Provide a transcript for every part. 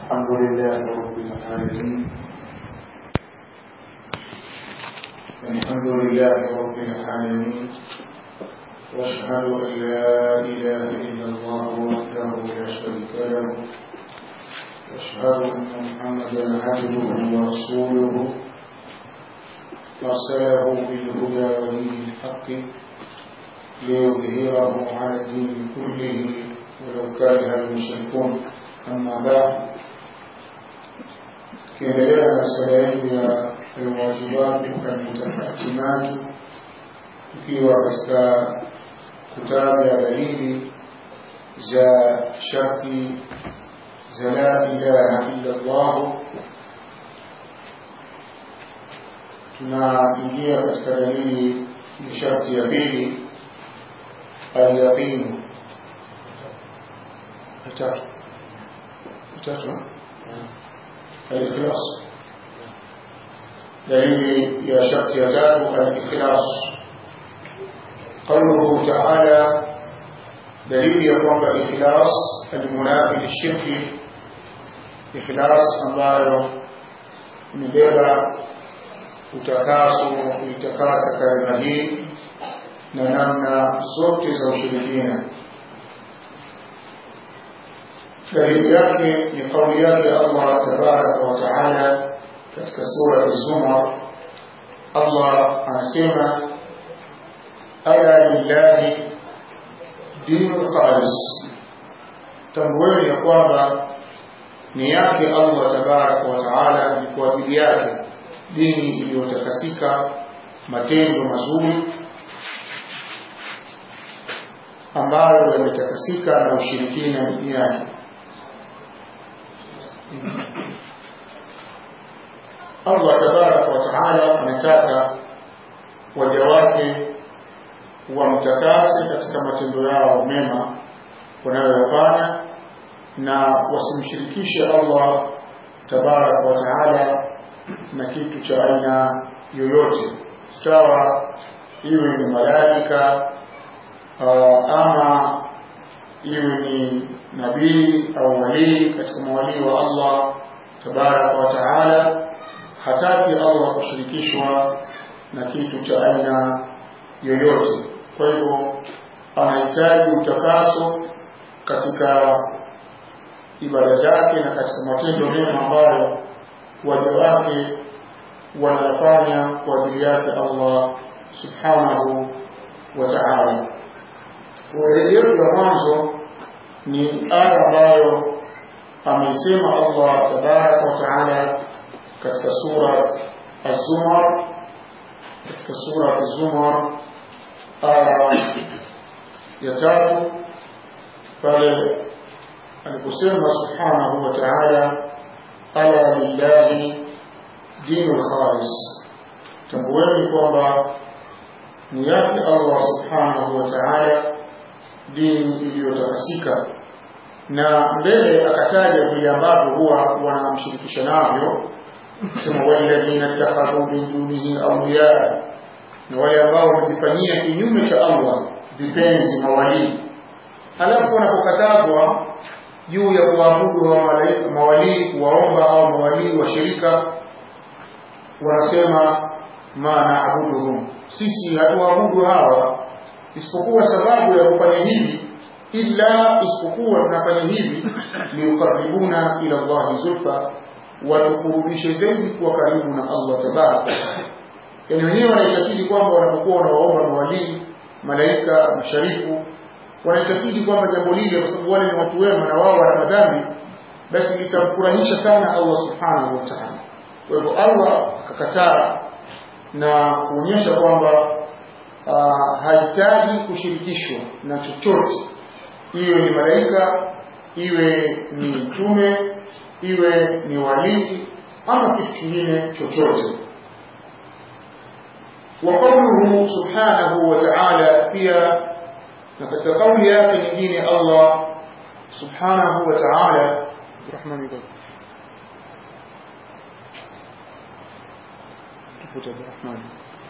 الحمد لله رب العالمين الحمد لله رب العالمين واشهد ان لا اله الا الله وحده لا شريك له واشهد ان محمدا عبده ورسوله ارسله بالهدى ودين الحق ليظهره على الدين كله ولو كره المشركون أما بعد tukiendelea na masala yetu ya alwajibatu kalmutakatimatu tukiwa katika kutaja dalili za sharti za la ilaha illa llah tunaingia katika dalili ya sharti ya pili alyaqinu tatu tatu الإخلاص دليل يا شخص يتاب الإخلاص قوله تعالى دليل يقوم بالإخلاص المنافي للشرك إخلاص ambayo imebeba utakaso kuitakasa kalima hii na namna zote za ushirikina dalili yake ni kauli yake Allah tabaraka wa taala katika sura Az-Zumar Allah anasema ala lillahi dinul khalis tambueni ya kwamba ni yake Allah tabaraka wa taala ni kwa ajili yake dini iliyotakasika matendo mazuri ambayo yametakasika na ushirikina duniani Allah tabaraka wa taala anataka waja wake wamtakase katika matendo yao mema wanayoyafanya na wasimshirikishe Allah tabaraka wa taala na kitu cha aina yoyote sawa iwe ni malaika ama iwe ni nabii au walii katika mawalii wa Allah tabaraka wa taala hataki Allah kushirikishwa na kitu cha aina yoyote kwa hivyo anahitaji utakaso katika ibada zake na katika matendo mema ambayo waja wake wanafanya kwa ajili yake Allah subhanahu wa ta'ala rejeo ya mwanzo ni aya ambayo ameisema Allah tabaraka wa taala katika sura Az-Zumar katika sura Az-Zumar aya ya tatu pale aliposema subhanahu wa ta'ala ala lillahi dinul khalis tambueni kwamba ni yake Allah subhanahu wa ta'ala dini iliyotakasika na mbele akataja vile ambavyo huwa wanamshirikisha navyo sema walladhina ittakhadhu min dunihi awliya na wale ambao wamejifanyia kinyume cha Allah vipenzi mawalii halafu wanapokatazwa juu ya kuabudu wa mawalii kuwaomba au mawalii washirika wanasema ma naabuduhum sisi hatuabudu hawa isipokuwa sababu ya kufanya hivi illa isipokuwa tunafanya hivi liukaribuna ila Allahi zulfa watukurubishe zaidi kuwa karibu na Allah tabaraka yani wenyewe wanaitakidi kwamba wanapokuwa wanawaomba mawalii malaika masharifu wanaitakidi kwamba jambo lile kwa sababu wale ni watu wema na wao wana madhambi basi litamfurahisha sana Allah subhanahu wa ta'ala kwa hivyo Allah akakataa na kuonyesha kwamba uh, hahitaji kushirikishwa na chochote iwe ni malaika iwe ni mtume iwe ni walii ama kitu kingine chochote وقوله سبحانه وتعالى pia na katika kauli yake nyingine Allah subhanahu wa ta'ala rahmani rahmani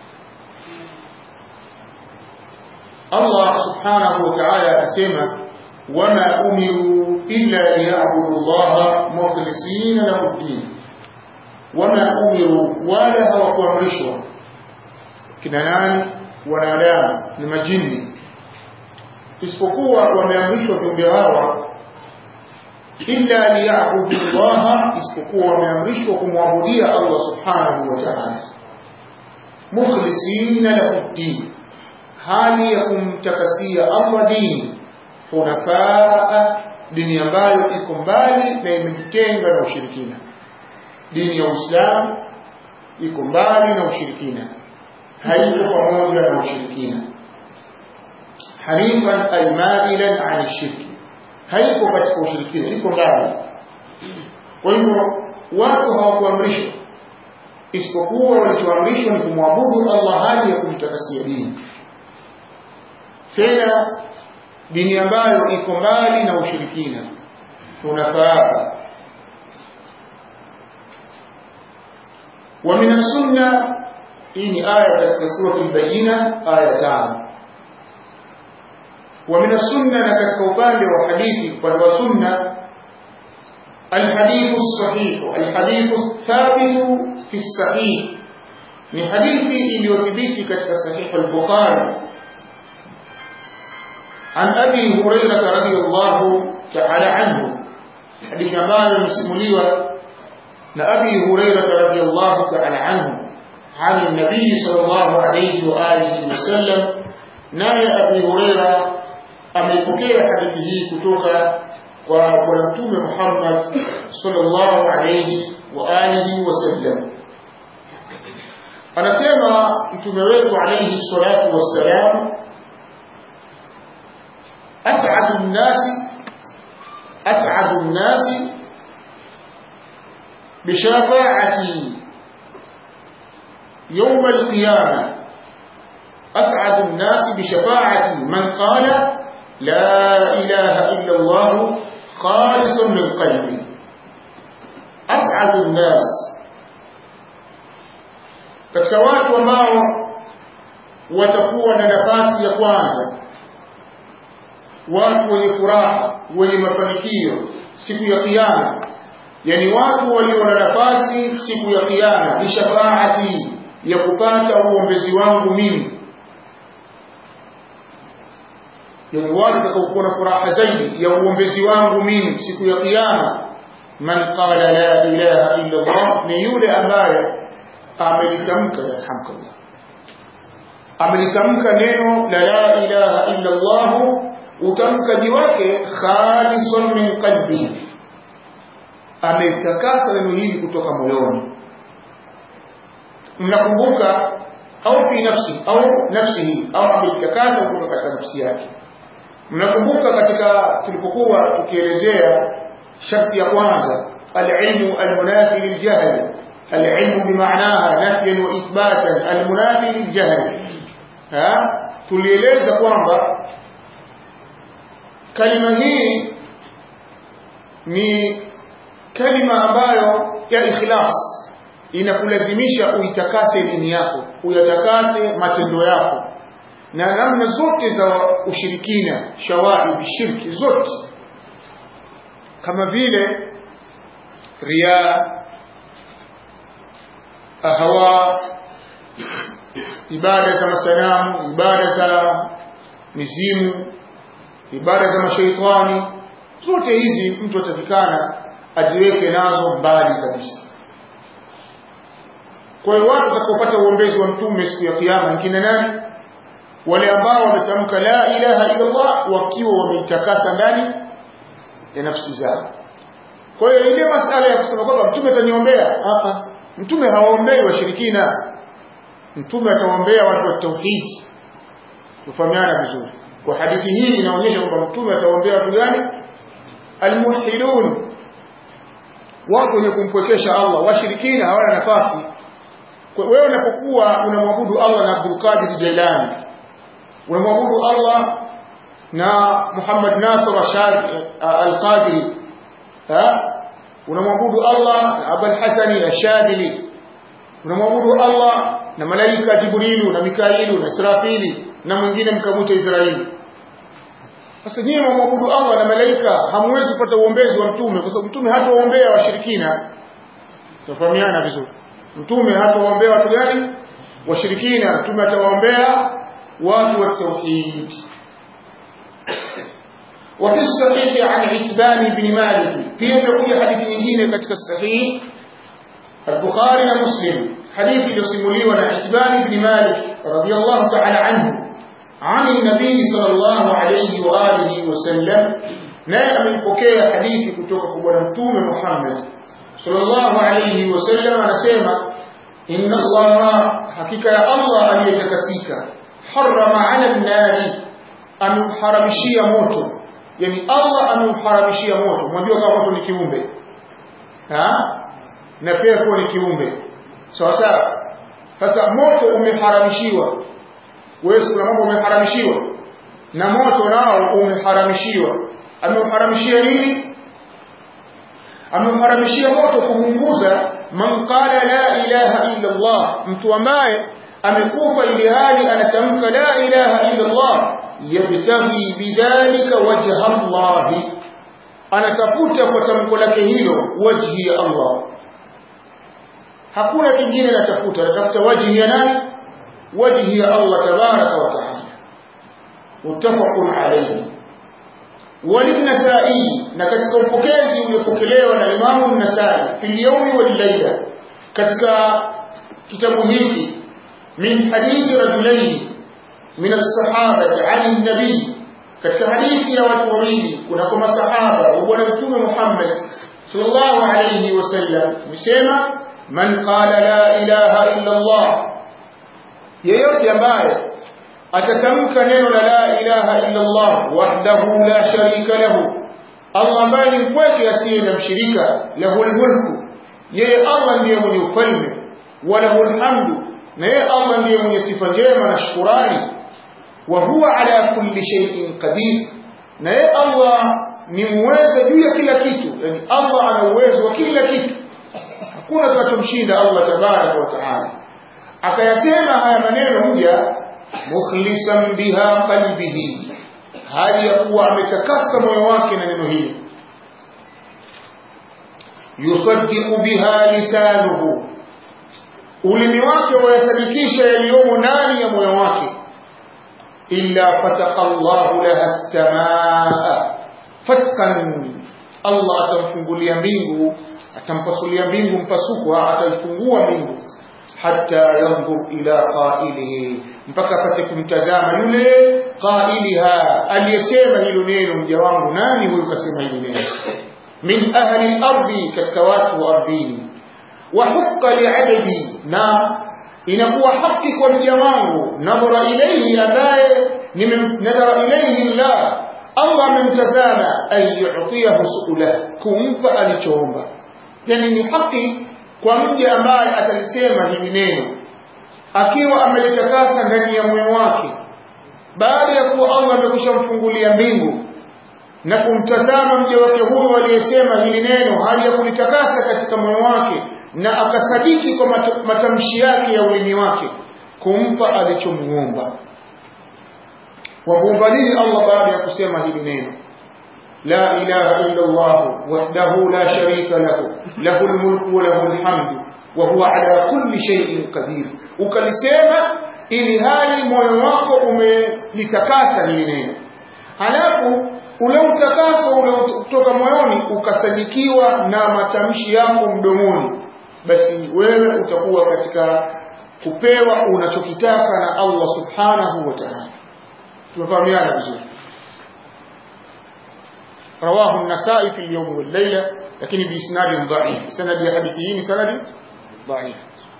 Allah subhanahu wa ta'ala anasema wama umiru illa liya'budu Allah mukhlisina lahu din wama umiru wala hawakuamrishwa kina nani wanadamu ni majini isipokuwa wameamrishwa viumbe hawa illa liyabudu llaha isipokuwa wameamrishwa kumwabudia Allah subhanahu wa ta'ala mukhlisina lahu din hali ya kumtakasia Allah dini hunafaa dini ambayo iko mbali na imejitenga na ushirikina dini ya Uislamu iko mbali na ushirikina haiko pamoja na ushirikina hanifan almailan an shirki haiko katika ushirikina iko mbali kwa hivyo watu hawakuamrishwa isipokuwa walichoamrishwa ni kumwabudu Allah hali ya kumtakasia dini tena dini ambayo iko mbali na ushirikina tunafaa ومن السنة إن آية في سورة البينة آية تام ومن السنة نكتك upande wa hadithi upande wa sunna الحديث الصحيح الحديث الثابت في الصحيح ni hadithi iliyothibiti katika sahih al-Bukhari عن أبي هريرة رضي الله تعالى عنه حديث ambayo msimuliwa na Abi Hurairah radhiyallahu ta'ala anhu عن النبي صلى الله عليه وآله وسلم naye Abi Hurairah amepokea hadithi hii kutoka kwa bwana mtume Muhammad sallallahu alayhi wa alihi wasallam anasema mtume wetu alayhi salatu wassalam أسعد الناس أسعد الناس بشفاعتي يوم القيامة أسعد الناس بشفاعتي من قال لا إله إلا الله خالص من قلبي أسعد الناس katika watu ambao watakuwa na nafasi ya kwanza watu wenye furaha wenye mafanikio siku ya kiyama yani watu walio na nafasi siku ya kiyama ni shafaati ya kupata uombezi wangu mimi yani watu watakaokuwa na furaha zaidi ya uombezi wangu mimi siku ya kiyama man qala la ilaha illa Allah ni yule ambaye amelitamka yarhamkallah amelitamka neno la la ilaha illa Allah utamkaji wake khalisun min qalbi ametakasa neno hili kutoka moyoni mnakumbuka au fi nafsi au nafsihi au ametakasa kutoka katika nafsi yake mnakumbuka katika tulipokuwa tukielezea sharti ya kwanza alilmu almunafi liljahl العلم بمعناها نفيا واثباتا المنافي للجهل ها tulieleza kwamba kalima hii ni kalima ambayo ya ikhlas inakulazimisha uitakase dini yako uyatakase matendo yako na namna zote za ushirikina shawaib shirki zote kama vile ria ahawa ibada za masanamu ibada za mizimu ibada za mashaitani zote hizi mtu atakikana ajiweke nazo mbali kabisa kwa hiyo watu watakaopata uombezi wa mtume siku ya kiyama ni kina nani wale ambao wametamka la ilaha illa Allah wakiwa wameitakasa ndani ya nafsi zao kwa hiyo ile masala ya kusema kwamba mtume ataniombea hapa mtume hawaombei washirikina mtume atawaombea watu wa tauhidi tufahamiana vizuri kwa hadithi hii inaonyesha kwamba mtume atawaombea watu gani almuwahhidun watu wenye kumpwekesha Allah washirikina hawana nafasi wewe unapokuwa unamwabudu Allah na Abdul Qadir Jailani unamwabudu Allah na Muhammad Nasir Ashari Al-Qadiri unamwabudu Allah na Abul Hasani Ashadili unamwabudu Allah na malaika Jibrilu na Mikailu na Israfili na mwingine mkamwita Israeli sasa nyinyi mwamwabudu Allah na malaika hamwezi kupata uombezi wa mtume kwa sababu mtume hatawaombea washirikina tufahamiana vizuri mtume hatawaombea watu gani washirikina mtume atawaombea watu wa tauhid وفي الصحيح عن عتبان بن مالك في يقول حديث nyingine katika sahih البخاري ومسلم حديث يسمولي عن عتبان بن مالك رضي الله تعالى عنه عن النبي صلى الله عليه وآله وسلم naye ameipokea hadithi kutoka kwa bwana mtume Muhammad sallallahu alayhi wasallam anasema inna allaha hakika ya Allah aliyetakasika harama ala nari amemharamishia moto yani Allah amemharamishia moto mwambie kama moto ni kiumbe ha na pepo ni kiumbe sawa sawa sasa moto umeharamishiwa wewe kuna mambo umeharamishiwa na moto nao umeharamishiwa ameuharamishia nini ameuharamishia moto kumunguza man qala la ilaha illa Allah mtu ambaye amekufa ili hali anatamka la ilaha illa Allah yabtaghi bidhalika wajha Allah anatafuta kwa tamko lake hilo wajhi ya Allah hakuna kingine anatafuta anatafuta wajhi ya nani wajhi ya Allah tabaraka wa taala muttafaqun alayhi وللنسائي na katika upokezi uliopokelewa na Imamu an-Nasai fi al-yawmi wal-layla katika kitabu hiki min hadithi rajulain min as-sahabati 'an an-nabi katika hadithi ya watu wawili kuna kwa masahaba wa bwana mtume Muhammad sallallahu alayhi wasallam msema man qala la ilaha illa Allah yeyote ambaye atatamka neno la la ilaha illa Allah wahdahu la sharika lahu Allah ambaye ni mpweke asiye na mshirika lahul mulku yeye Allah ndiye mwenye ufalme wa lahul hamdu na yeye Allah ndiye mwenye sifa njema na shukurani wa huwa ala kulli shay'in qadir na yeye Allah ni muweza juu ya kila kitu yani Allah ana uwezo wa kila kitu hakuna kinachomshinda Allah tabaraka wa taala akayasema haya maneno mja mukhlisan biha qalbihi hali ya kuwa ametakasa moyo wake na neno hili yusaddiqu biha lisanuhu ulimi wake wayasadikisha yaliyomo ndani ya moyo wake illa fataka Allahu laha as-samaa fatkan Allah atamfungulia mbingu atampasulia mbingu mpasuko ataifungua mbingu hatta yanzur ila qailihi mpaka apate kumtazama yule qailiha aliyesema hilo neno mja wangu nani huyu kasema hilo neno min ahli al-ardi katika watu wa ardhini wa hukka li'abdi na inakuwa haki kwa mja wangu nadhara ilayhi ambaye nimemnadhara ilayhi Allah Allah amemtazama ay yu'tiyahu su'ula kumpa alichoomba yani ni haki kwa mja ambaye atalisema hili neno akiwa amelitakasa ndani ya moyo wake baada ya kuwa Allah amekwishamfungulia mbingu na kumtazama mja wake huyo aliyesema hili neno hali ya kulitakasa katika moyo wake na akasadiki kwa matamshi yake ya ulimi wake kumpa alichomuomba wamuomba nini Allah baada ya kusema hili neno لا إله إلا الله وحده لا شريك له له الملك وله الحمد وهو على كل شيء قدير ukalisema ili hali moyo wako umelitakasa hili neno halafu ule utakaso ule kutoka moyoni ukasadikiwa na matamshi yako mdomoni basi wewe utakuwa katika kupewa unachokitaka na Allah subhanahu wa ta'ala tumefahamiana vizuri رواه النسائي في اليوم والليلة لكن بإسناد ضعيف سند حديثه سند ضعيف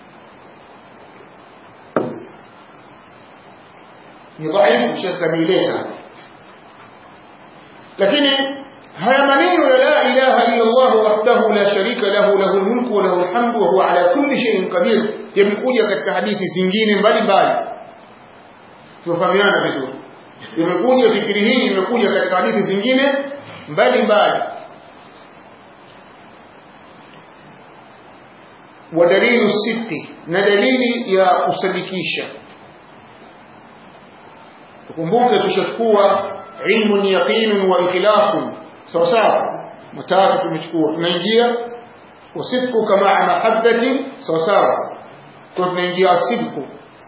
ni dhaifu shakamieleza lakini haya maneno ya la ilaha illa Allah wahdahu la sharika lahu lahu almulku wa lahu alhamdu wa huwa ala kulli shay'in qadir yamekuja katika hadithi zingine mbalimbali tufahamiana vizuri imekuja fikiri hii imekuja katika hadithi zingine mbali mbali wa dalilu sitti na dalili ya kusadikisha tukumbuke tushachukua ilmun yaqinun wa ikhlasun sawa sawa matatu tumechukua tunaingia usidku kama mahabbatin sawa sawa kwa tunaingia asidku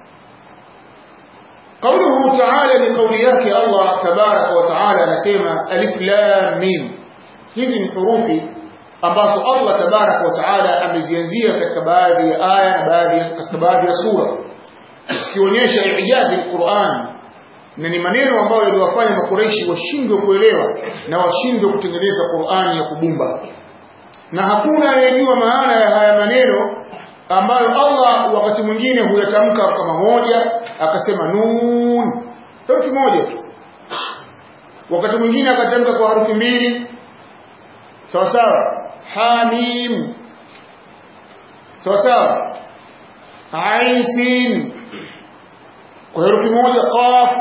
قوله تعالى لقوليات الله تبارك وتعالى نسمى ألف لام ميم hizi ni hurufi ambazo Allah tabarak wa taala amezianzia katika baadhi ya aya na baadhi katika baadhi ya sura zikionyesha ijazi al-Qur'an na ni maneno ambayo yaliwafanya makureishi washindwe kuelewa na washindwe kutengeneza Qur'ani ya kubumba na hakuna anayejua maana ya haya maneno ambayo Allah wakati mwingine huyatamka kama moja akasema nun herufi moja tu wakati mwingine akatamka kwa harufi mbili sawa sawa hamim sawa sawa ain sin kwa herufi moja qaf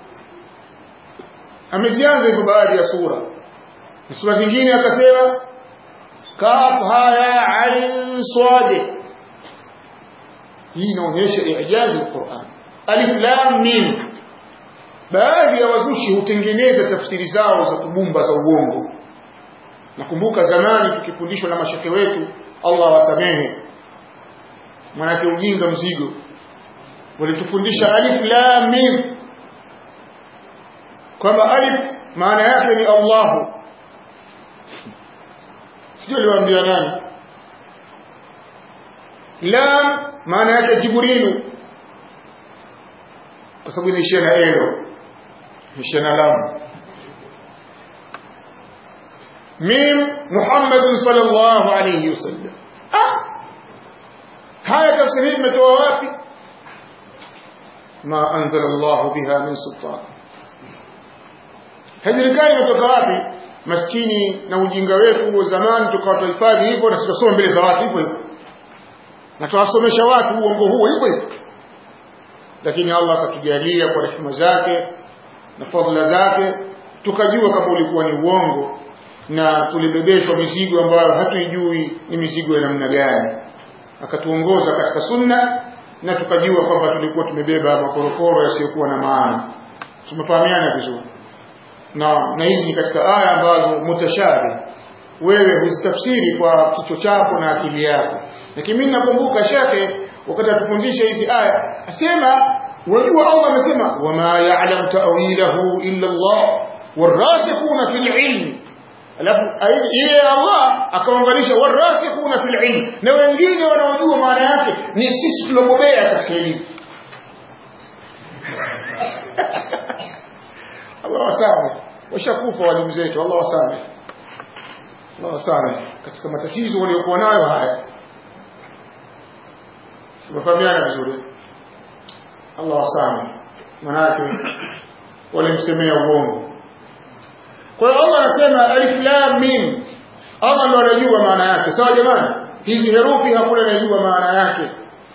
amezianza hivyo baadhi ya sura sura zingine akasema kaf haya ain swad hii inaonyesha ijazi alquran alif lam mim baadhi ya wazushi hutengeneza tafsiri zao za kubumba za uongo nakumbuka zamani tukifundishwa na mashake wetu Allah wasamehe manake ujinga mzigo walitufundisha alif lam mim kwamba alif maana yake ni Allahu sio aliwaambia nani lam maana yake Jibrilu kwa sababu inaishia na elo inaishia na lam mim Muhammad sallallahu alayhi wasallam ah haya tafsiri imetoa wapi ma anzala Allah biha min sultan hajulikani imetoka wapi maskini na ujinga wetu wa zamani tukawa tuhifadhi hivyo na sikasoma mbele za watu hivyo hivyo na tuwasomesha watu uongo huo hivyo hivyo lakini Allah akatujalia kwa rehema zake na fadhila zake tukajua kama ulikuwa ni uongo na tulibebeshwa mizigo ambayo hatuijui ni mizigo ya namna gani akatuongoza katika sunna na tukajua kwamba tulikuwa tumebeba makorokoro yasiyokuwa na maana tumefahamiana vizuri na na hizi ni katika aya ambazo mutashabi wewe huzitafsiri kwa kichwa chako na akili yako lakini mimi nakumbuka shekhe wakati atufundisha hizi aya asema wajua Allah amesema wama ya'lam ta'wilahu illa Allah warasikhuna fil ilm alafu ile Allah akaunganisha warasikhuna fil ilm na wengine wanaojua maana yake ni sisi tulobobea katika elimu Allah wasamehe washakufa walimu zetu Allah wasamehe Allah wasamehe katika matatizo waliokuwa nayo haya tumefahamiana vizuri Allah wasamehe manake walimsemea uongo kwa hiyo Allah anasema alif lam mim Allah ndo anajua maana yake sawa jamani hizi herufi hakuna anayejua maana yake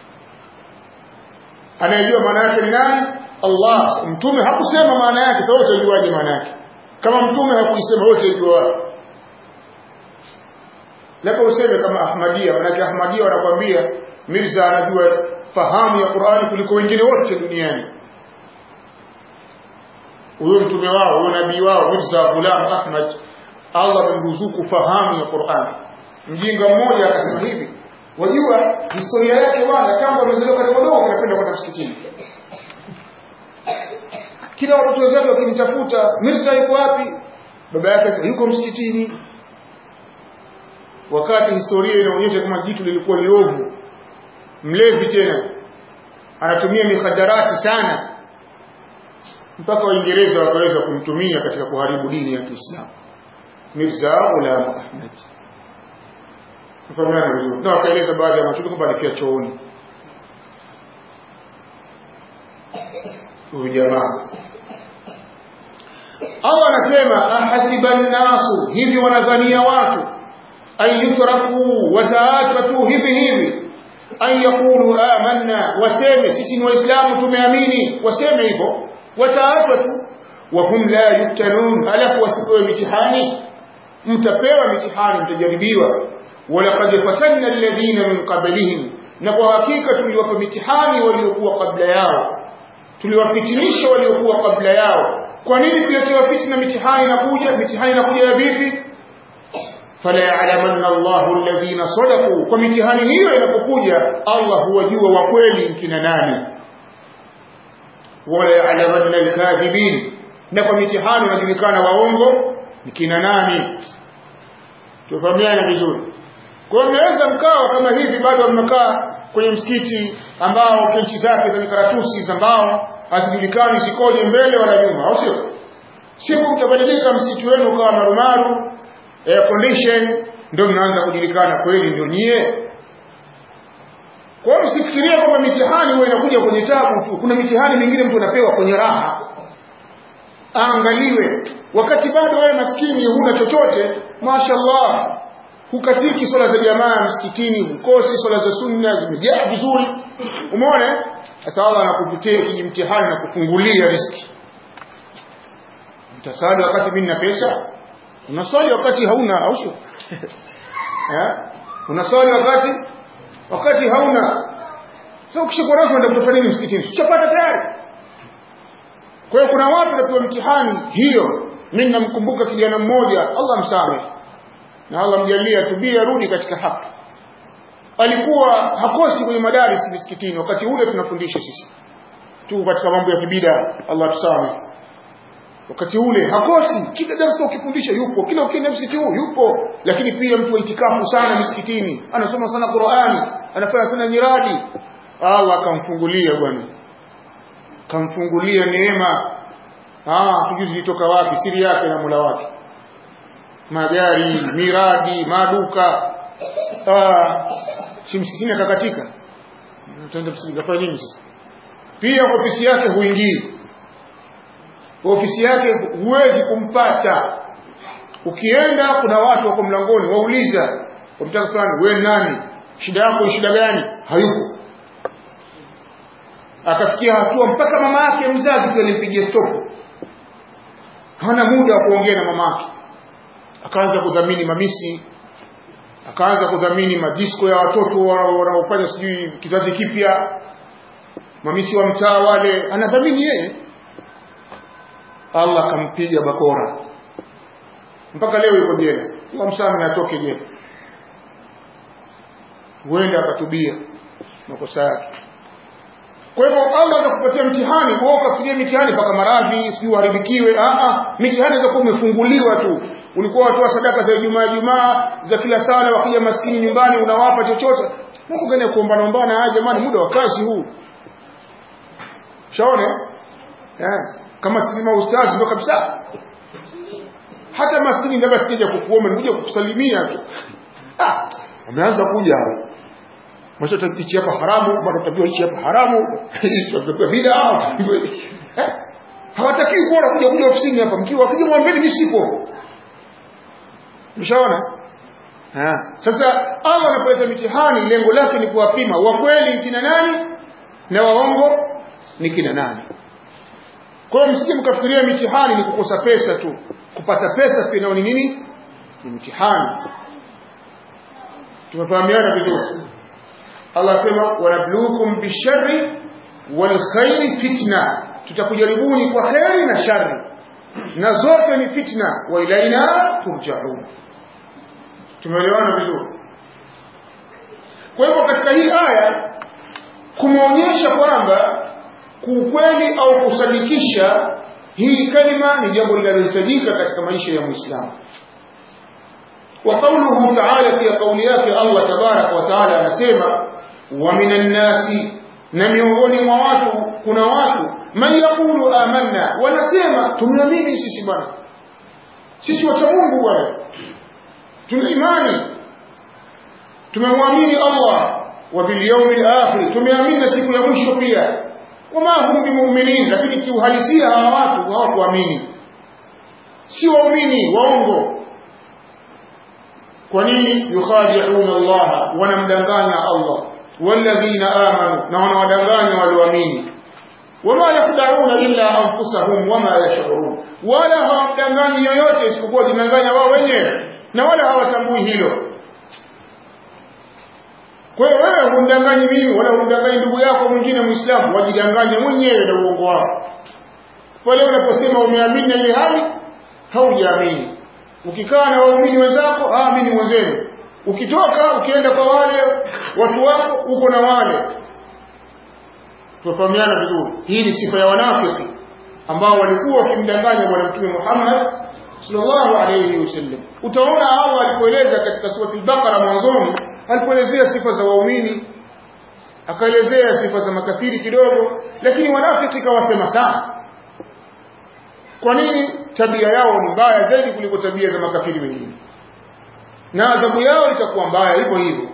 anayejua maana yake ni nani Allah mtume hakusema maana yake sasa wote wajuaje maana yake kama mtume hakuisema wote wajua labda useme kama Ahmadia manake Ahmadia wanakwambia Mirza anajua fahamu ya Qur'ani kuliko wengine wote duniani huyo mtume wao huyo nabii wao Mirza Ghulam Ahmad Allah amemruzuku fahamu ya Qur'ani mjinga mmoja akasema hivi wajua historia yake bwana tangu amezaliwa katika dogo anapenda kwenda msikitini kila watoto wenzake wakimtafuta Mirza yuko wapi baba yake yuko msikitini wakati historia inaonyesha kama jitu lilikuwa liovu mlevi tena anatumia mikhadarati sana mpaka waingereza wakaweza kumtumia katika kuharibu dini ya Kiislamu Mirza Ghulam Ahmad Mfahamiana vizuri. Na wakaeleza baadhi ya mashuhuri kwamba alikuwa chooni. Huyu jamaa. Allah anasema ahasiba nasu hivi wanadhania watu ayutraku wataachwa tu hivi hivi an yaqulu amanna waseme sisi ni waislamu tumeamini waseme hivyo wataachwa tu wa hum la yuftanun alafu wasipewe mitihani mtapewa mitihani mtajaribiwa walaqad fatanna alladhina min qablihim na kwa hakika tuliwapa mitihani waliokuwa kabla yao tuliwafitinisha waliokuwa kabla yao kwa nini kuletewa fitna mitihani inakuja mitihani inakuja ya vipi fala ya'lamanna Allahu alladhina sadaqu kwa mitihani hiyo inapokuja Allah huwajua wa kweli kina nani wala ya'lamanna alkadhibin na kwa mitihani unajulikana waongo ni kina nani tufahamiane vizuri kwa hiyo mnaweza mkawa kama hivi bado mnakaa kwenye msikiti ambao kenchi zake za mikaratusi za mbao hazijulikani zikoje mbele wala nyuma au sio siku mtabadilika msikiti wenu ukawa marumaru air condition ndio mnaanza kujulikana kweli ndio nyie kwa hiyo msifikirie kwamba mitihani huwa inakuja kwenye tabu tu kuna mitihani mingine mtu anapewa kwenye raha aangaliwe wakati bado wewe maskini huna chochote mashaallah hukatiki swala za jamaa msikitini hukosi swala za sunna zimejaa vizuri umeona sasa Allah anakupitia kijimtihani na kufungulia riski mtasali wakati mimi nina pesa unaswali wakati hauna au sio eh unaswali wakati wakati hauna sasa ukishikwa rasmi ndio kutafanya nini msikitini ushapata tayari kwa hiyo kuna watu wanapewa mtihani hiyo mimi namkumbuka kijana mmoja Allah msamehe na Allah mjalie atubie arudi katika haki alikuwa hakosi kwenye madaris misikitini wakati ule tunafundisha sisi tu katika mambo ya kibida Allah tusamehe wakati ule hakosi kila darasa ukifundisha yupo kila ukienda msikiti huu yupo lakini pia mtu wa itikafu sana misikitini anasoma sana Qur'ani anafanya sana nyiradi Allah akamfungulia bwana kamfungulia neema ah tujuzi litoka wapi siri yake na Mola wake magari miradi maduka ah si msikitini akakatika tutaenda msikitini kafanya nini sasa pia ofisi yake huingii ofisi yake huwezi kumpata ukienda kuna watu wako mlangoni wauliza wamtaka fulani wewe nani shida yako ni shida gani hayupo akafikia hatua mpaka mama yake mzazi pia alimpigia stop hana muda wa kuongea na mama yake akaanza kudhamini mamisi akaanza kudhamini madisko ya watoto wanaofanya sijui kizazi kipya mamisi wa mtaa wale anadhamini yeye Allah akampiga bakora mpaka leo yuko jela Allah msame atoke jela huenda akatubia makosa yake kwa hivyo Allah atakupatia mtihani wewe ukafikiria mitihani mpaka maradhi sijui uharibikiwe a a mitihani itakuwa umefunguliwa tu ulikuwa watoa sadaka za Ijumaa Ijumaa za kila sala wakija maskini nyumbani unawapa chochote Mungu gani kuomba naombana ah jamani muda wa kazi huu shaone eh kama sisi maustazi ndo kabisa hata maskini ndio sikija kukuomba nikuja kukusalimia tu ah wameanza kuja hao Masha tabichi hapa haramu, bado tabiwa hichi hapa haramu, hicho tabiwa bid'a. Eh? Hawataki kuona kuja kuja ofisini hapa, mkiwa wakija mwambeni mimi sipo. Mshaona? Ha. Sasa Allah anapoleta mitihani lengo lake ni kuwapima wa kweli kina nani na waongo ni kina nani. Kwa hiyo msije mkafikiria mitihani ni kukosa pesa tu. Kupata pesa pia nao ni nini? Ni mitihani. Tumefahamiana vizuri. Allah sema wanabluukum bisharri wal khairi fitna tutakujaribuni kwa khairi na shari na zote ni fitna wa ilaina turjaun tumeelewana vizuri kwa hivyo katika hii aya kumeonyesha kwamba kuukweli au kusadikisha hii kalima ni jambo linalohitajika katika maisha ya muislamu وقوله تعالى في قوليات الله تبارك وتعالى anasema ومن الناس na miongoni mwa watu kuna watu man yaqulu amanna wanasema tumeamini sisi bwana sisi wacha Mungu bwana tuna imani tumemwamini Allah wa bil yawmil akhir tumeamini na siku ya mwisho pia wama hum bimu'minin lakini kiuhalisia hawa watu hawakuamini si waumini waongo kwa nini yukhadi'una Allah wanamdanganya Allah walladhina amanu na wanawadanganya walioamini wama yakhda'una illa anfusahum wama yash'urun wala hawamdanganyi yoyote isipokuwa jidanganya wao wenyewe na wala hawatambui hilo kwa hiyo wewe humdanganyi mimi wala humdanganyi ndugu yako mwingine muislamu wajidanganye mwenyewe na uongo wao pale unaposema umeamini na ile hali haujaamini ukikaa na waumini wenzako amini mwenzenu ukitoka ukienda kwa wale watu wako uko na wale tufahamiana vizuri hii ni sifa ya wanafiki ambao walikuwa wakimdanganya bwana mtume Muhammad sallallahu alayhi wasallam utaona Allah alipoeleza katika sura al-Baqara mwanzoni alipoelezea sifa za waumini akaelezea sifa za makafiri kidogo lakini wanafiki kawasema sana kwa nini tabia yao ni mbaya zaidi kuliko tabia za makafiri wengine na adhabu yao itakuwa mbaya hivyo hivyo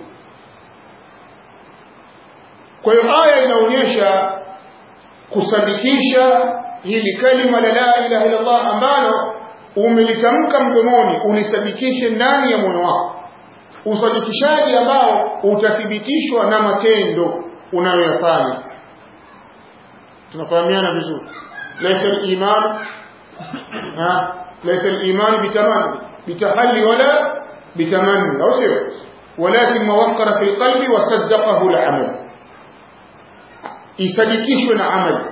kwa hiyo aya inaonyesha kusadikisha hili kalima la la ilaha illa Allah ambalo umelitamka mdomoni ulisadikishe ndani ya moyo wako usadikishaji ambao utathibitishwa na matendo unayoyafanya tunafahamiana vizuri laysa al-iman ha laysa al-iman bitamanni bitahalli wala bitamanni au sio ولكن ما وقر في القلب وصدقه العمل isadikishwe na amali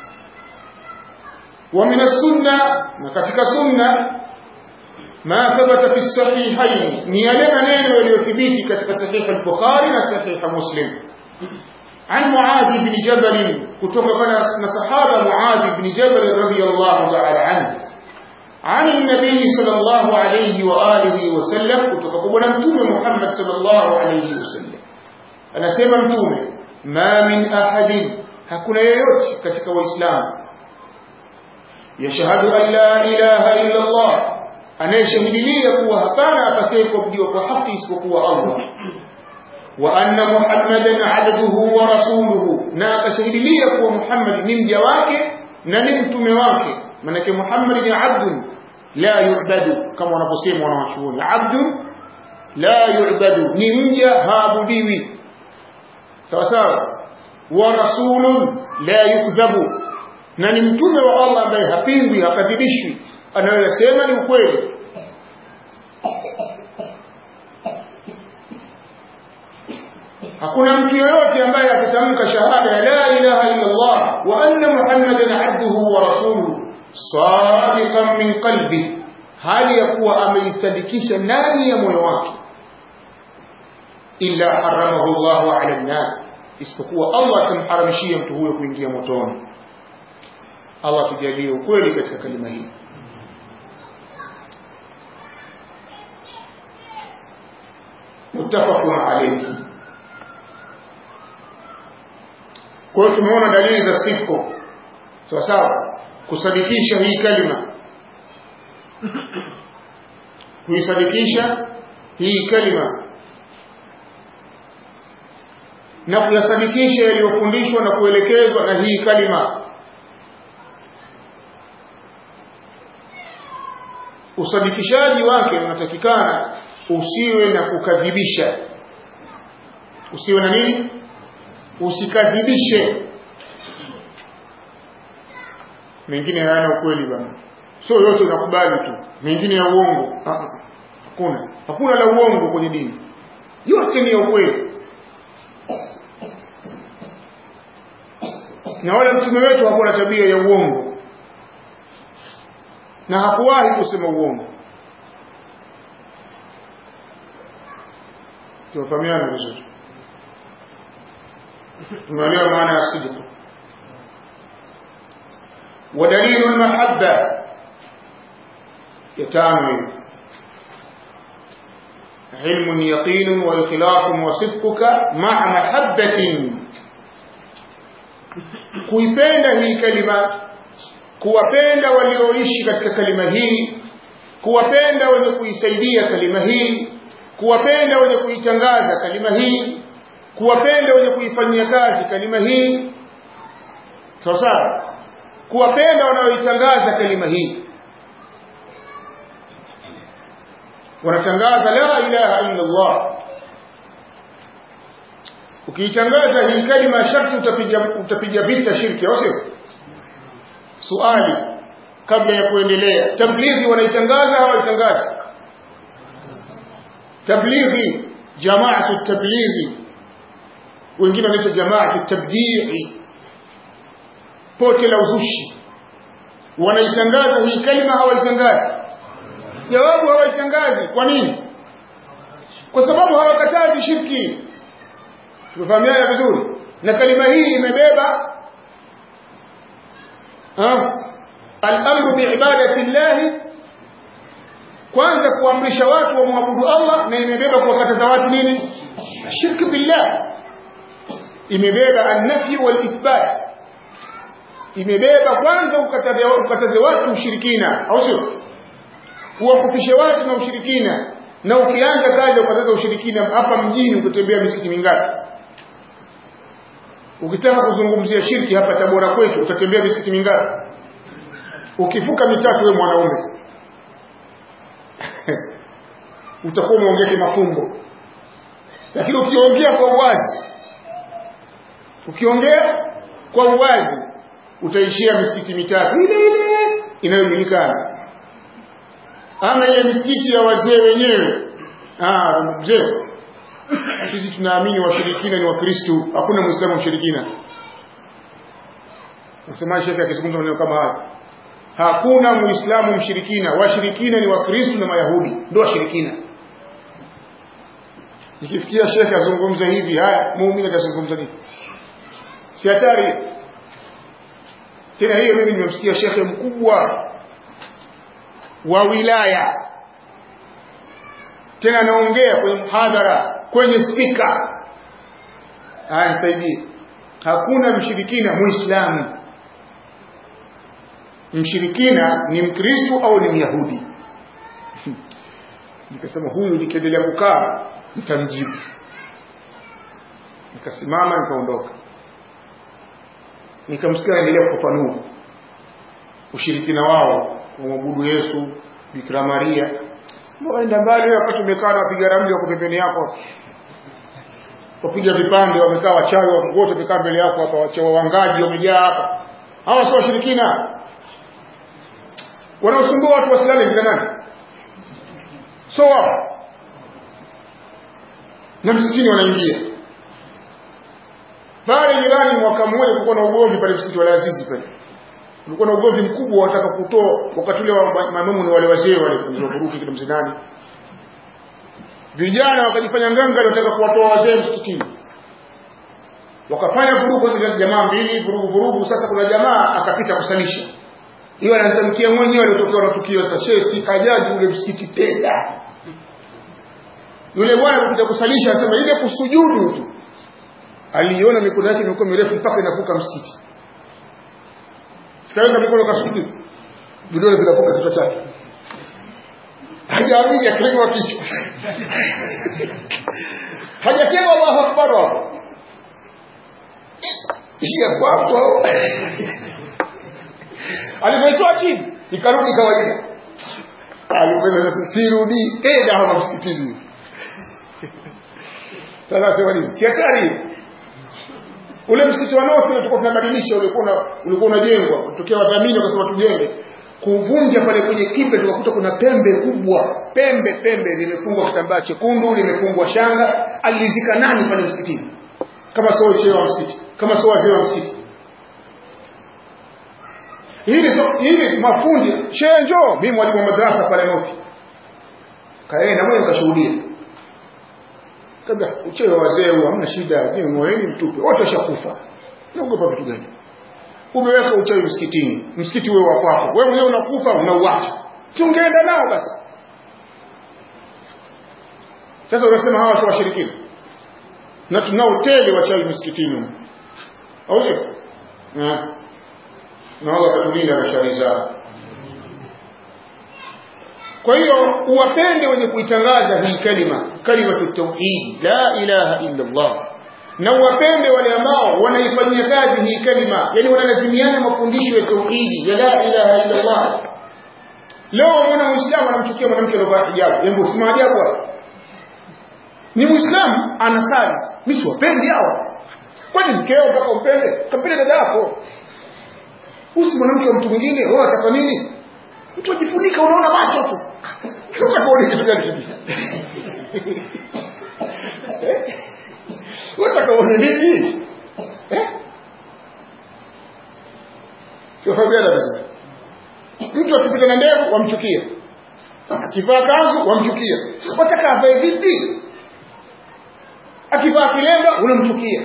ومن السنة نكتك سنة ما ثبت في الصحيحين نيالنا نينو يليثبيت كتك صحيح البخاري وصحيح مسلم عن معاذ بن جبل كتب من صحابة معاذ بن جبل رضي الله تعالى عنه عن النبي صلى الله عليه وآله وسلم كتب من محمد صلى الله عليه وسلم أنا سيما متومة ما من أحد hakuna yeyote katika waislamu yashhadu an la ilaha illa Allah anayeshahidilia kuwa hapana apasaye kuabudiwa kwa haki isipokuwa Allah wa anna muhammadan abduhu wa rasuluhu na akashahidilia kuwa Muhammad ni mja wake na ni mtume wake manake Muhammad ni abdun la yu'badu kama wanaposema wanawachuoni abdun la yu'badu ni mja haabudiwi sawa sawa wa rasulun la yukdhabu na ni mtume wa Allah ambaye hapingwi hakadhibishwi anayosema ni ukweli hakuna mtu yoyote ambaye atatamka shahada ya la ilaha illa Allah wa anna muhammadan abduhu wa rasuluhu sadiqan min qalbi hali ya kuwa ameisadikisha ndani ya moyo wake illa haramahu Allah ala an-nar isipokuwa Allah atamharamishia mtu huyo kuingia motoni Allah tujalie ukweli katika kalima hii muttafaqun alayhi kwa hiyo tumeona dalili za sifa sawa sawa kusadikisha hii kalima kuisadikisha hii kalima na kuyasadikisha yaliyofundishwa na kuelekezwa na hii kalima usadikishaji wake unatakikana usiwe na kukadhibisha usiwe na nini usikadhibishe mengine hayana ukweli bwana sio yote unakubali tu mengine ya uongo hakuna hakuna la uongo kwenye dini yote ni ya ukweli na wala mtume wetu hakuwa na tabia ya uongo na hakuwahi kusema uongo tunafahamiana vizuri tunaelewa maana ya sidq ودليل المحبة يتامل علم يقين وإخلاص وصدقك مع محبة kuipenda hii kalima kuwapenda walioishi katika kalima hii kuwapenda wenye kuisaidia kalima hii kuwapenda wenye kuitangaza kalima hii kuwapenda wenye kuifanyia kazi kalima hii sawa sawa kuwapenda wanaoitangaza kalima hii wanatangaza la ilaha illa Allah ukiitangaza hii kalima sharti utapiga utapiga vita shirki au sio suali kabla ya kuendelea tablighi wanaitangaza au waitangaza tablighi jamaatu tablighi wengine wanaita jamaatu tabdii pote la uzushi wanaitangaza hii kalima hawaitangazi jawabu hawaitangazi kwa nini kwa sababu hawakatazi shirki tumefahamiana vizuri na kalima hii imebeba al-amru biibadati llahi kwanza kuamrisha watu wamwabudu Allah na imebeba kuwakataza watu nini shirki billah imebeba an-nafyi wal-ithbat imebeba kwanza ukataze, ukataze watu ushirikina au sio uwakufishe watu na ushirikina na ukianza kazi ukataza ushirikina hapa mjini ukitembea misikiti mingapi ukitaka kuzungumzia shirki hapa Tabora kwetu utatembea misikiti mingapi ukivuka mitatu wewe mwanaume utakuwa umeongea kimafumbo lakini ukiongea kwa uwazi ukiongea kwa uwazi utaishia misikiti mitatu ile ile inayojulikana ama ile misikiti ya wazee wenyewe ah mzee sisi tunaamini washirikina ni wakristo hakuna muislamu mshirikina nasema shekhe akizungumza maneno kama haya hakuna muislamu mshirikina washirikina ni wakristo na mayahudi ndio washirikina ikifikia shekhe azungumza hivi haya muumini atazungumza nini si hatari tena hiyo mimi nimemsikia shekhe mkubwa wa wilaya tena anaongea kwenye mhadhara kwenye spika haya nisaidie hakuna mshirikina muislamu mshirikina ni mkristo au ni myahudi nikasema huyu nikiendelea kukaa nitamjibu nikasimama nikaondoka nikamsikia anaendelea kufafanua ushirikina wao kumwabudu Yesu Bikira Maria waenda mbali wakati umekaa na wapiga ramli wako pembeni yako wapiga vipande wamekaa wachawi wote wamekaa mbele yako hapa wachawi wangaji wamejaa hapa hawa sio washirikina wanaosumbua watu wasilale kina nani so wao na msikitini wanaingia pale jirani mwaka mmoja kulikuwa na ugomvi pale msikiti wa Azizi pale kulikuwa na ugomvi mkubwa wataka kutoa wakati ule wa maimamu ni wale wazee wale kuruki kile mzinani vijana wakajifanya nganga wanataka kuwatoa wazee msikitini wakafanya vurugu za jamaa mbili vurugu vurugu sasa kuna jamaa akapita kusalisha hiyo anatamkia mwenyewe aliyotokea na tukio sasa shehe si kajaji ule msikiti tena yule bwana alikuja kusalisha anasema ile kusujudu tu aliona mikono yake imekuwa mirefu mpaka inavuka msikiti sikaweka mikono kasujudu vidole vinavuka kichwa chake hajaamini akilegwa kichwa hajasema Allahu akbar hapo ishia kwapo alipoitoa chini ikarudi kawaida alipenda sasa sirudi tena hapa msikitini sasa sema nini si hatari ule msikiti wa North tulikuwa tunabadilisha ulikuwa ulikuwa unajengwa kutokea wadhamini wakasema tujenge kuvunja pale kwenye kipe tukakuta kuna pembe kubwa pembe pembe limefungwa kitambaa chekundu limefungwa shanga alizika nani pale msikitini kama sio shehe wa msikiti kama sio wazee wa msikiti hili hili mafundi shehe njoo mimi mwalimu wa madrasa pale North kaenda mwenye kashuhudia kabla uchewe wazee hamna shida nyinyi moyeni mtupe wote washakufa naogopa vitu gani umeweka uchawi msikitini msikiti wewe wa kwako wewe mwenyewe unakufa unauacha si ungeenda nao basi sasa unasema hawa sio washirikina na tunao tele wachawi msikitini au sio na Allah katulinda na shari zao kwa hiyo uwapende wenye kuitangaza hii kalima kalimatu tauhid la ilaha illa Allah na uwapende wale ambao wanaifanyia kazi hii kalima yani wanalazimiana mafundisho ya tauhidi ya la ilaha illa Allah leo mwana muislamu anamchukia mwanamke aliyovaa hijabu hebu si maajabu hapo ni muislamu anasali mimi siwapendi hawa kwani mkeo mpaka umpende kampende dada yako usi mwanamke wa mtu mwingine wewe unataka nini mtu ajifunika unaona macho tu sasa kuona kitu gani kipi wataka uone nini eh sio fabiana vizuri mtu akipita na ndevu wamchukia akivaa kanzu wamchukia wataka avae vipi akivaa kilemba unamchukia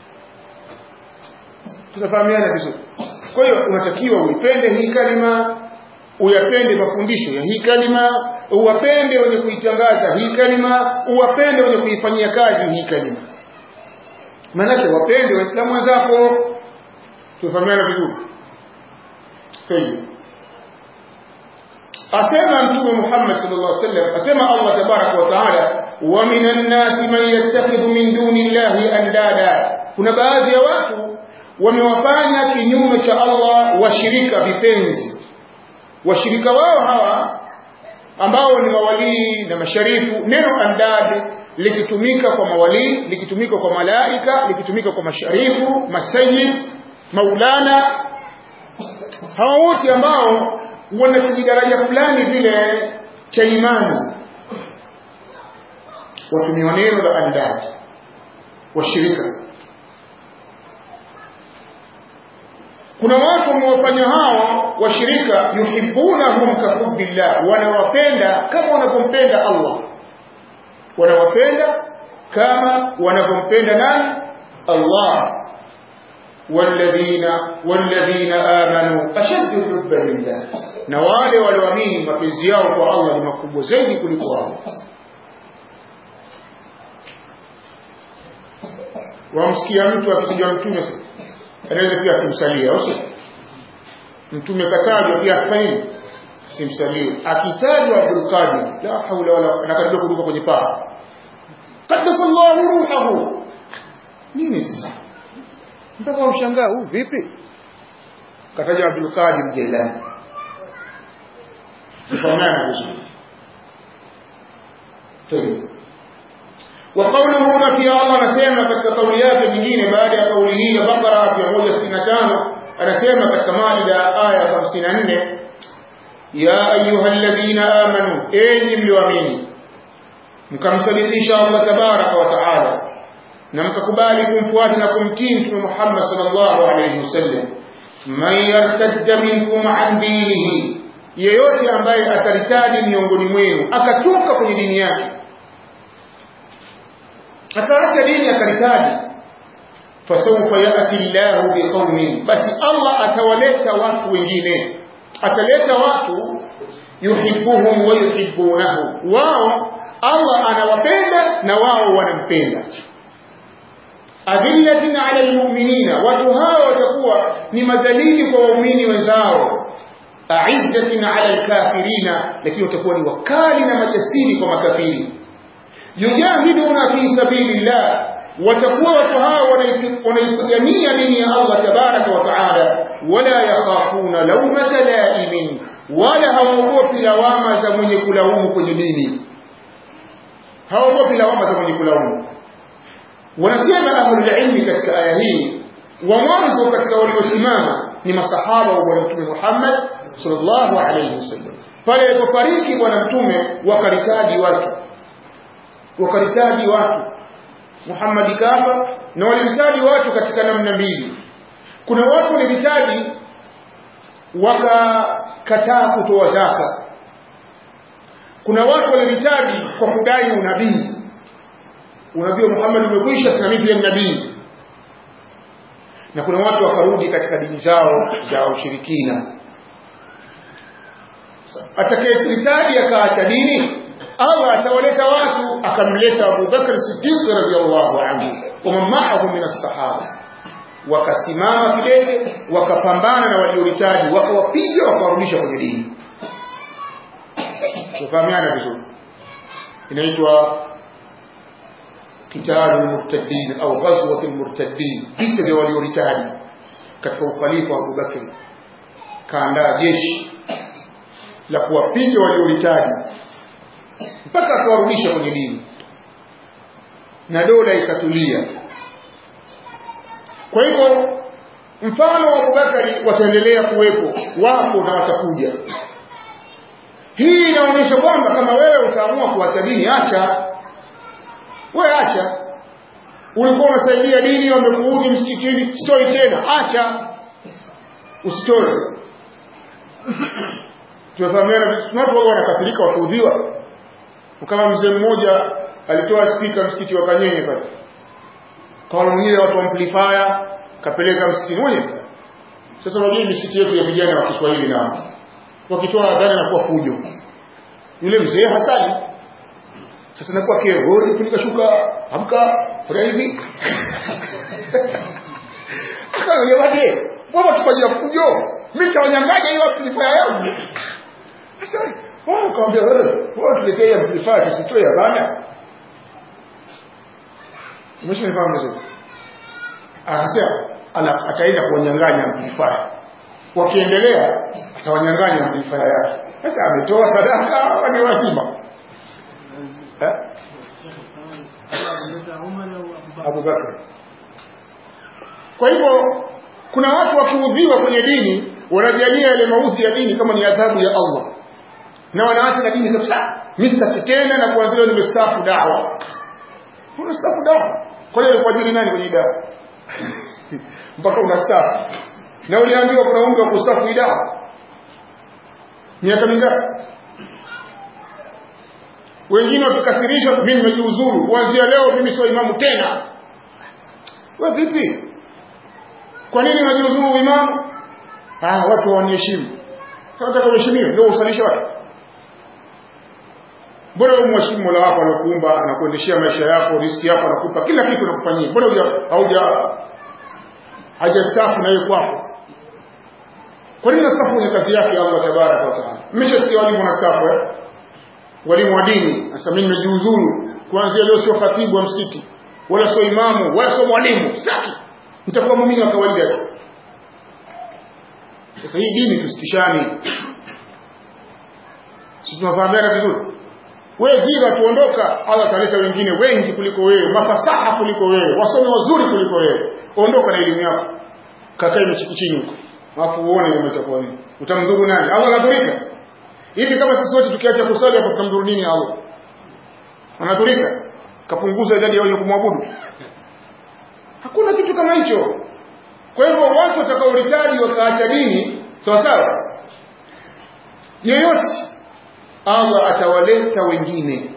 tunafahamiana vizuri kwa hiyo unatakiwa uipende hii kalima uyapende mafundisho ya hii kalima uwapende wenye kuitangaza hii kalima uwapende wenye kuifanyia kazi hii kalima maanake wapende waislamu wenzako tufahamiana vizuri طيب asema mtume Muhammad sallallahu alaihi wasallam asema Allah tabaraka wa taala wa minan nasi man yattakhidhu min duni llahi andada kuna baadhi ya watu wamewafanya kinyume cha Allah washirika vipenzi washirika wao hawa ambao ni mawalii na masharifu neno andad likitumika kwa mawalii likitumika kwa malaika likitumika kwa masharifu masayid maulana hawa wote ambao wana kijidaraja fulani vile cha imani watumiwa neno la andad washirika kuna watu wamewafanya hao washirika yuhibbunahum kahubbillah wanawapenda kama wanavyompenda Allah wanawapenda kama wanavyompenda nani Allah والذين والذين آمنوا أشد حبا لله na wale walioamini mapenzi yao kwa Allah ni makubwa zaidi kuliko wao wamsikia mtu akija mtume anaweza pia asimsalie au mtume katajwa pia asifanye simsalie akitajwa Abdul Qadir la haula wala anakaribia kuruka kwenye paa qaddasallahu ruhahu nini sasa mpaka ushangaa huu vipi kataja Abdul Qadir Jailani tufahamana vizuri وقوله هنا في الله anasema katika kauli yake nyingine baada ya kauli hii ya Bakara 165 anasema katika Maida aya 54 ya ayyuhalladhina amanu enyi mlioamini mkamsalimisha Allah tabaraka wa taala na mkakubali kumfuata na kumtii Mtume Muhammad sallallahu alayhi wasallam man yartadda minkum an dinihi yeyote ambaye ataritadi miongoni mwenu akatoka kwenye dini yake akaacha dini akaritadi fasawfa yati llahu biqaumin basi Allah atawaleta watu wengine ataleta watu yuhibbuhum wa yuhibbunahu wao Allah anawapenda na wao wanampenda adhillatin ala almu'minina watu hao watakuwa ni madhalili kwa waumini wenzao a'izzatin ala alkafirina lakini watakuwa ni wakali na majasiri kwa makafiri yujahiduna fi sabilillah watakuwa watu hao wanaipigania dini ya Allah tabaraka wa taala wala yakhafuna lawmata laimin wala hawaogopi lawama za mwenye kulaumu kwenye dini hawaogopi lawama za mwenye kulaumu wanasema ahlul ilmi katika aya hii wa mwanzo katika waliosimama ni masahaba wa bwana mtume Muhammad sallallahu alayhi wasallam pale alipofariki bwana mtume wakaritaji watu wakaritaji watu Muhammad kafa na walimtaji watu katika namna mbili kuna watu walihitaji wakakataa kutoa zaka kuna watu walihitaji kwa kudai unabii unabii wa Muhammad umekwisha sasa mimi pia nabii na kuna watu wakarudi katika dini zao za ushirikina atakayehitaji akaacha dini Allah atawaleta watu akamleta Abu Bakr Siddiq radhiyallahu anhu wa ma'ahu min as-sahaba wakasimama kidete wakapambana na waliohitaji wakawapiga wakawarudisha kwenye dini tufahamiana vizuri inaitwa قتال المرتدين au غزوة المرتدين vita vya waliohitaji katika ukhalifa wa Abu Bakr kaandaa jeshi la kuwapiga waliohitaji mpaka akawarudisha kwenye dini na dola ikatulia kwa hivyo mfano wa Abubakari wataendelea kuwepo wapo na watakuja hii inaonyesha kwamba kama wewe utaamua kuacha dini acha wewe acha ulikuwa unasaidia dini wamekuudhi msikitini sitoi tena acha usitoe tunafahamiana watu wao wanakasirika wakiudhiwa kama mzee mmoja alitoa spika msikiti wa Kanyenye pale kawanunulia watu amplifier kapeleka msikitini mmoja sasa unajua misikiti yetu ya vijana wa Kiswahili na wakitoa adhana na kuwa fujo yule mzee hasani sasa nakuwa kero wewe funika shuka amka fanya hivi akaambia wade mbona tufanyia fujo mimi tawanyang'anya hiyo amplifier yangu sasa wao kaambia wewe wewe tuletea amplifier tusitoe bana umeshanifahamu vizuri akasema ataenda kuwanyang'anya amplifier wakiendelea atawanyang'anya amplifier yake sasa ametoa sadaka ni wazima eh? Abu Bakr. Kwa hivyo kuna watu wakiudhiwa kwenye dini wanajalia yale maudhi ya dini kama ni adhabu ya Allah na wanaacha na dini kabisa. Mimi sitaki tena na kuanzia nimestaafu dawa. Unastaafu dawa? Kwa hiyo kwa ajili nani kwenye dawa? Mpaka unastaafu. Na uliambiwa kuna umri wa kustaafu dawa. Miaka mingapi? wengine wakikasirisha mimi nimejiuzuru kuanzia leo mimi sio imamu tena wewe vipi kwa nini unajiuzuru imamu ah watu hawaniheshimu nataka uheshimiwe ndio usalishe watu bora umheshimu Mola wako aliyokuumba anakuendeshea maisha yako riziki yako anakupa kila kitu anakufanyia bora huja hauja hajastafu na yeye kwako kwa nini nastafu kwenye kazi yake Allah tabaraka wa taala mmeshasikia walimu wanastafu eh walimu wa dini sasa mimi nimejiuzuru kuanzia leo sio khatibu wa msikiti wala sio imamu wala sio mwalimu sitaki nitakuwa muumini wa kawaida tu sasa hii dini tusitishani si tunafahamiana vizuri wewe zira tuondoka Allah ataleta wengine wengi kuliko wewe mafasaha kuliko wewe wasomi wazuri kuliko wewe ondoka na elimu yako kakae mchikichini huko alafu uone umetakuwa nini utamdhuru nani Allah anadhurika hivi kama sisi wote tukiacha kusali hapo tutamdhuru nini Allah anadhurika kapunguza idadi ya wenye kumwabudu hakuna kitu kama hicho kwa hivyo watu watakaoritaji wakaacha dini sawa sawa yeyote Allah atawaleta wengine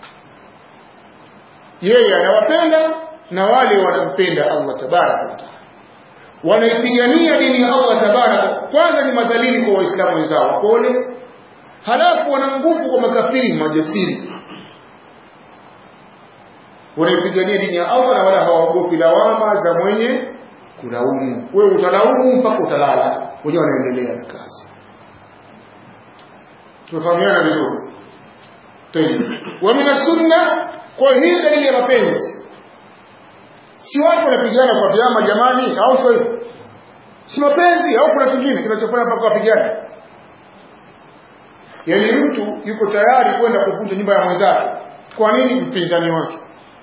yeye anawapenda na wale wanampenda Allah tabaraka wa taala wanaipigania dini ya Allah tabaraka kwanza ni madhalili kwa waislamu wenzao wapole halafu wana nguvu kwa makafiri majasiri wanaipigania dini ya Allah na wala hawaogopi lawama za mwenye kulaumu wewe utalaumu mpaka utalala wenyewe wanaendelea na kazi tufahamiana vizuri tayeb wa min sunna kwa hii dalili ya mapenzi si watu wanapigana kwa vyama jamani au sio hivyo si mapenzi au kuna kingine kinachofanya mpaka wapigane yaani mtu yuko tayari kwenda kuvunja nyumba ya mwenzake kwa nini mpinzani wake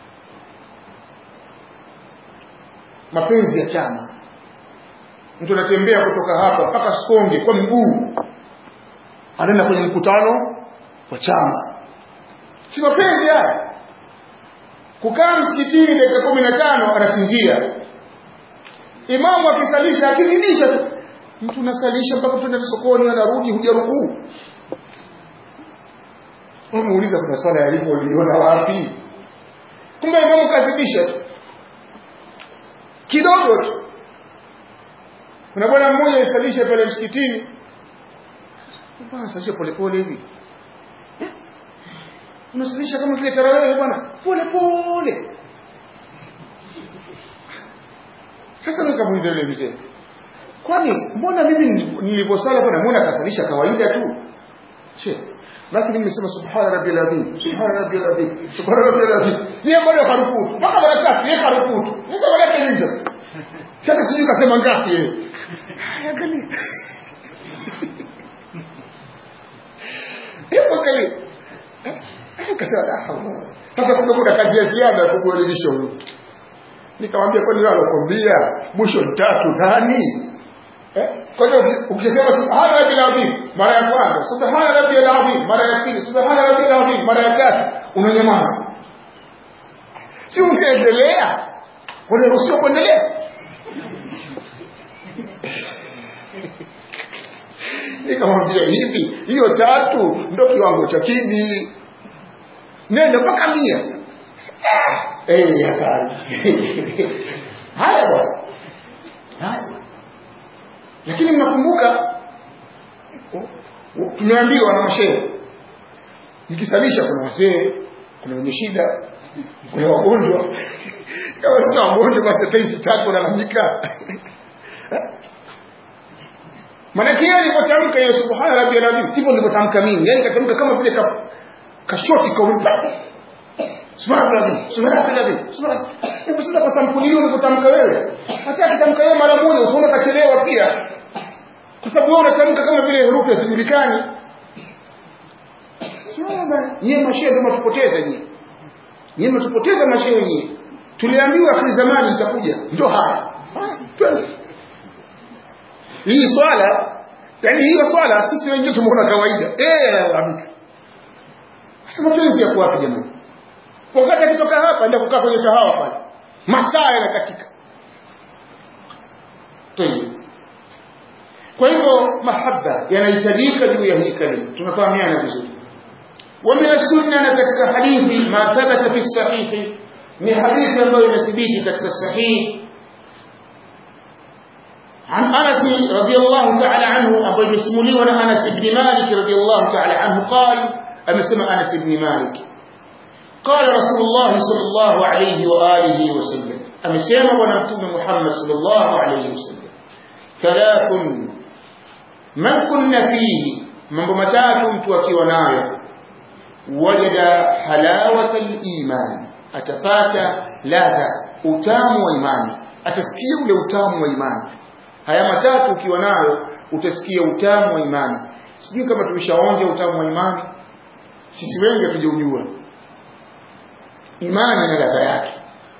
mapenzi ya chama mtu anatembea kutoka hapa mpaka Sikonge kwa mguu anaenda kwenye mkutano wa chama si mapenzi haya kukaa msikitini dakika kumi na tano anasinzia imamu akisalisha akizidisha tu mtu unasalisha mpaka kwenda sokoni anarudi hujarukuu muuliza kuna swala ya hivyo uliona wapi kumbe imamu kazidisha tu kidogo tu kuna bwana mmoja alisalisha pale msikitini bwana salisha polepole hivi unasalisha kama vile tarawih bwana pole pole sasa nikamuuliza yule mzee kwani mbona mimi nilivyosala bwana mbona kasalisha kawaida tu she lakini mimi nimesema subhana rabbil azim subhana rabbil azim subhana rabbil azim yeye bado karukutu mpaka mara tatu yeye karukutu sasa wala nje sasa sijui kasema ngapi yeye angalia hebu kali kasema da sasa kumbe kuna kazi ya ziada kukuelimisha huyu nikamwambia kwani wewe alokuambia mwisho mtatu nani eh kwa hiyo ukisema subhana rabbil azim mara ya kwanza subhana rabbil azim mara ya pili subhana rabbil azim mara ya tatu unanyamaza si ungeendelea unaruhusiwa kuendelea nikamwambia hivi hiyo tatu ndo kiwango cha chini nenda mpaka mia Eh, hatari. haya bwana haya lakini mnakumbuka tumeambiwa na mashehe nikisalisha kuna wazee kuna wenye shida kuna wagonjwa kama sasa wagonjwa basi hata hizi tatu nalalamika maanake yeye alipotamka hiyo subhana rabbil azim sivyo nilivyotamka mimi yani katamka kama vile ka, kashoti kaulipa subhana rabbil azim subhana rabbil azim subhana hebu sasa kwa sampuli hiyo ulivyotamka wewe hata akitamka yeye mara moja utaona kachelewa pia kwa sababu wewe unatamka kama vile herufi hazijulikani nyie mashehe ndio mtupoteza nyie nyie mtupoteza mashehe nyie tuliambiwa akhiri zamani itakuja ndio haya twende hii swala yani hiyo swala sisi wengine tumeona kawaida eh amika sasa mapenzi yako wapi jamani wakati akitoka hapa ndio kukaa kwenye kahawa pale masaa yanakatika tayeb kwa hivyo mahaba yanahitajika juu ya hii kalima tunafahamiana vizuri ومن السنة كتك حديث ما ثبت في الصحيح من حديث الله ينسبيه كتك الصحيح عن أنس رضي الله تعالى عنه أبو المسمولي وانا أنس بن مالك رضي الله تعالى عنه قال أما سمع أنس بن مالك قال رسول الله صلى الله عليه وآله وسلم أما سمع ونمتم محمد صلى الله عليه وسلم ثلاث من كنا فيه من بمتاكم توكي ونايا وجد حلاوة الإيمان أتفات ladha utamu wa imani atasikia ule utamu wa imani haya matatu ukiwa nayo utasikia utamu wa imani sijui kama tumeshaonja utamu wa imani sisi wengi hatujaujua imani na ladha yake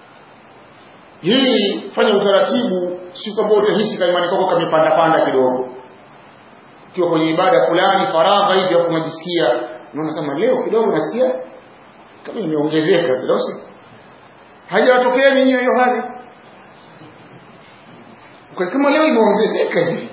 hii fanya utaratibu si kwamba utahisi kama imani kwako kamepanda panda kidogo ukiwa kwenye ibada fulani faragha hivi hapo unajisikia unaona kama leo kidogo nasikia kama imeongezeka kidogo hajawatokea nyinyi hiyo hali kwa kama leo imeongezeka hivi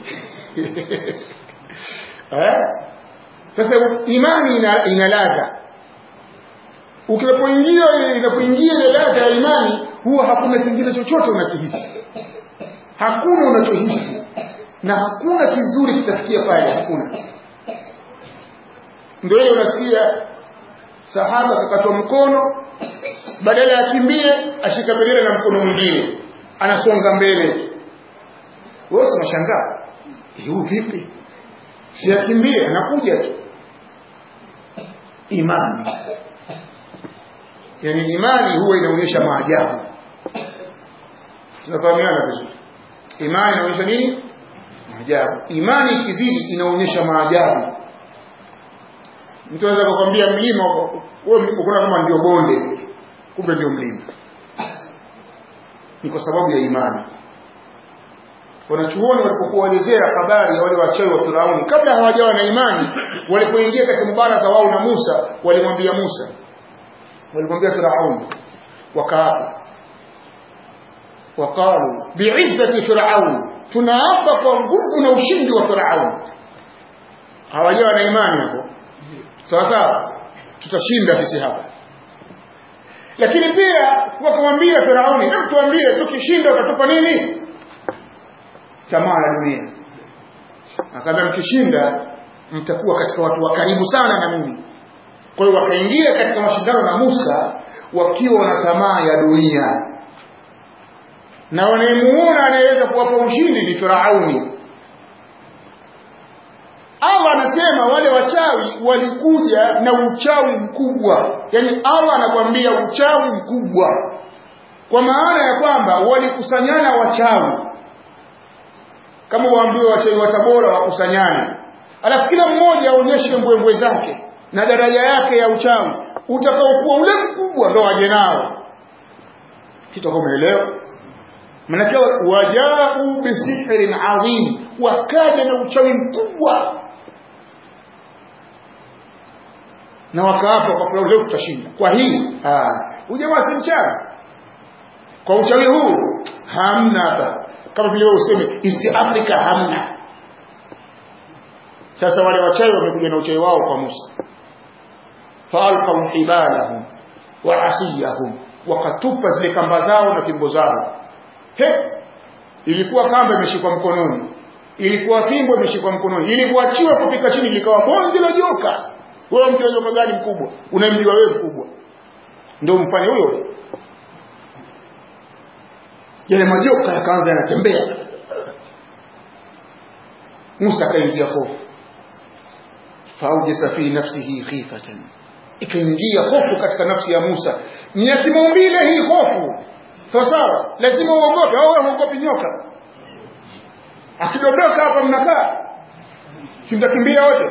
eh sasa imani ina, ina ladha ukipoingia inapoingia ile ladha ya imani huwa hakuna kingine chochote unakihisi hakuna unachohisi na hakuna kizuri kitafikia pale hakuna ndio ile unasikia sahaba kakatwa mkono badala ya kimbie ashika bendera na mkono mwingine anasonga mbele wewe unashangaa huu vipi si akimbie anakuja tu imani yani imani huwa inaonyesha maajabu tunafahamiana vizuri imani inaonyesha nini maajabu imani ikizidi inaonyesha maajabu mtu anaweza kukwambia mlima wewe unaona kama ndio bonde kumbe ndio mlima ni kwa sababu ya imani wanachuoni walipokuwa waelezea habari ya wale wachawi wa Firauni kabla hawajawa na imani walipoingia katika mubaraza wao na Musa walimwambia Musa walimwambia Firauni wakaapa waqalu bi'izzati fir'aun tunaapa kwa nguvu na ushindi wa Firauni hawajawa na imani hapo sawa sawa tutashinda sisi hapa lakini pia wakamwambia Firauni hebu tuambie tukishinda utatupa nini tamaa ya dunia akamwambia mkishinda mtakuwa katika watu wa karibu sana na mimi kwa hiyo wakaingia katika mashindano na Musa wakiwa na tamaa ya dunia na wanayemuona anayeweza kuwapa ushindi ni Firauni Allah anasema wale wachawi walikuja na uchawi mkubwa yani Allah anakwambia uchawi mkubwa kwa maana ya kwamba walikusanyana wachawi kama waambiwe wachawi wa Tabora wakusanyane alafu kila mmoja aonyeshe mbwembwe zake na daraja yake ya uchawi utakaokuwa ule mkubwa ndo waje nao kitakuwa umeelewa manake wajau bisihrin adhim wakaja na uchawi mkubwa na wakaapa kwa kwamba leo tutashinda kwa hii ujamaa si mchana kwa uchawi huu hamna hapa kama vile wewe useme East Africa hamna sasa wale wachawi wamekuja na uchawi wao kwa Musa faalqaw hibalahum wa asiyahum wakatupa zile kamba zao na fimbo zao he ilikuwa kamba imeshikwa mkononi ilikuwa fimbo imeshikwa mkononi ilikuachiwa kupika chini likawa bonzi la joka wewe mtu joka gani mkubwa unamjua wewe mkubwa ndio mfanye huyo yale majoka yakaanza yanatembea Musa akaingia hofu faujasa fi nafsihi khifatan ikaingia hofu katika nafsi ya Musa ni ya kimaumbile hii hofu sawa sawa lazima uogope au wewe uogopi nyoka akidondoka hapa mnakaa si mtakimbia wote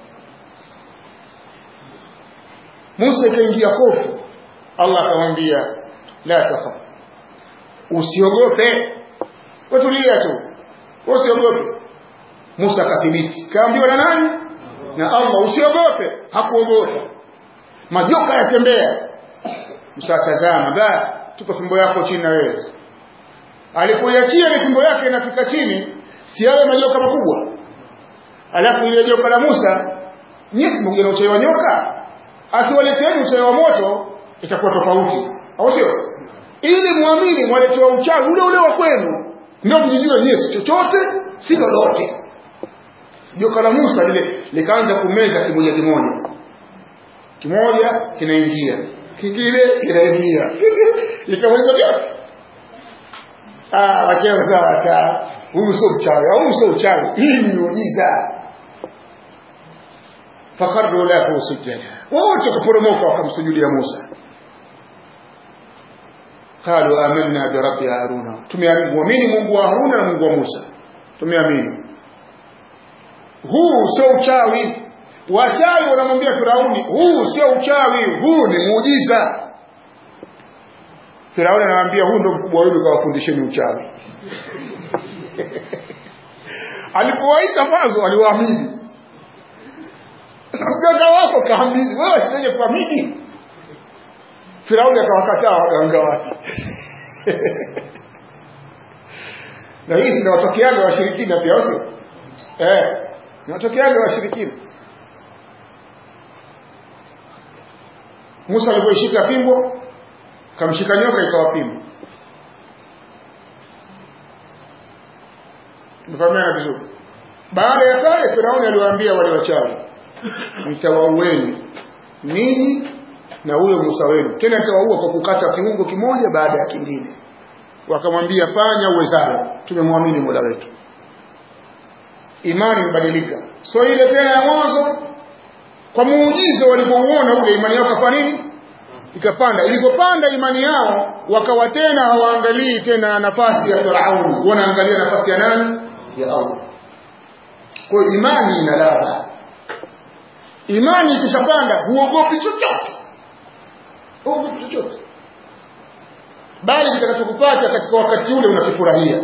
Musa ikaingia hofu Allah akamwambia la takhaf usiogope watulia tu usiogope Musa akathibiti kaambiwa na nani na Allah usiogope hakuogopa majoka yatembea Musa tazama ba tupa fimbo yako chini na wewe alipoiachia ile fimbo yake inafika chini si yale majoka makubwa alafu ile joka la Musa nyesi mmoja na uchawi wa nyoka akiwaleteeni uchawi wa moto itakuwa tofauti au sio ili muamini mwaletewa uchawi ule ule wa kwenu ndio mjijue nyesi chochote si lolote joka la Musa lile likaanza kumeza kimoja kimoja kimoja kinaingia kingine kinaingia ikamaliza vyote ah wacheo sawa ta huyu sio mchawi au sio uchawi hii ni miujiza fakharru lahu sujada wote kuporomoka wakamsujudia Musa qalu amanna bi rabbi haruna tumeamini Mungu wa Haruna na Mungu wa Musa tumeamini huu sio uchawi wachawi wanamwambia Firauni huu sio uchawi huu ni muujiza Firauni anamwambia huu ndo mkubwa wenu kawafundisheni uchawi alipowaita mwanzo aliwaamini mganga wako kaamini wewe sitaje kuamini Firauni akawakataa waganga wake na hii zinawatokeaga washirikina pia sio eh inatokeaga washirikina Musa alipoishika fimbo kamshika nyoka ikawa fimbo Tumefahamiana vizuri baada ya pale Firauni aliwaambia wale wachawi mtawaueni ninyi na huyo Musa wenu tena nitawaua kwa kukata kiungo kimoja baada ya kingine wakamwambia fanya uwezalo tumemwamini Mola wetu imani imebadilika so ile tena ya mwanzo kwa muujiza walipouona ule imani yao kafanya nini ikapanda ilipopanda imani yao wakawa tena hawaangalii tena nafasi ya Firauni wanaangalia nafasi ya nani ya Allah kwa imani ina ladha imani ikishapanda huogopi chochote huogopi chochote bali kitakachokupata katika wakati ule unakifurahia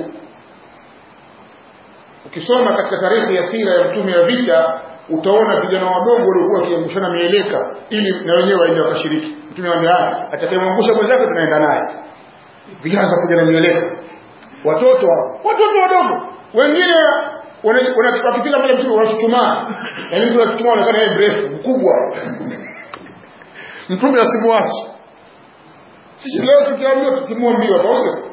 ukisoma katika tarehe ya sira ya mtume ya vita utaona vijana wadogo waliokuwa wakiangushana mieleka ili na wenyewe waende wakashiriki mtume anambia atakayemwangusha mwenzake tunaenda naye vijana kuja na mieleka watoto watoto wadogo wengine wakipiga pale mtume wanachuchumaa yaani mtu anachuchumaa anaonekana yeye mrefu mkubwa mtume asimwachi sisi leo tukiambiwa tusimwambiwa basi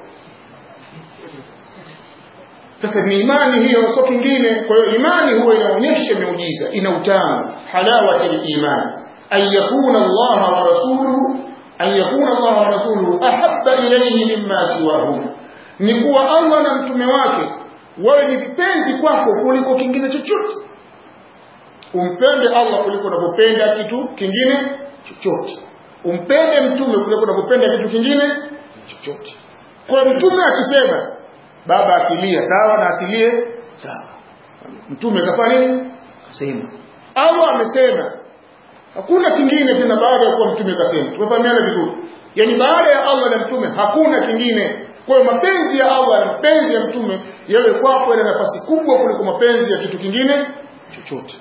sasa ni imani hiyo sio kingine kwa hiyo imani huwa inaonyesha miujiza ina utamu halawati al-iman an yakuna Allah wa rasuluhu an yakuna Allah wa rasuluhu ahabba ilayhi mimma siwahum ni kuwa Allah na mtume wake wawe ni vipenzi kwako kuliko kingine chochote umpende Allah kuliko unavyopenda kitu kingine chochote umpende mtume kuliko unavyopenda kitu kingine chochote kwa mtume akisema baba akilia sawa na asilie sawa mtume kafanya nini kasema Allah amesema hakuna kingine tena baada ya kuwa mtume kasema tumefahamiana vizuri yani baada ya Allah na mtume hakuna kingine kwa hiyo mapenzi ya Allah na mapenzi ya mtume yawe kwako yana nafasi kubwa kuliko mapenzi ya kitu kingine chochote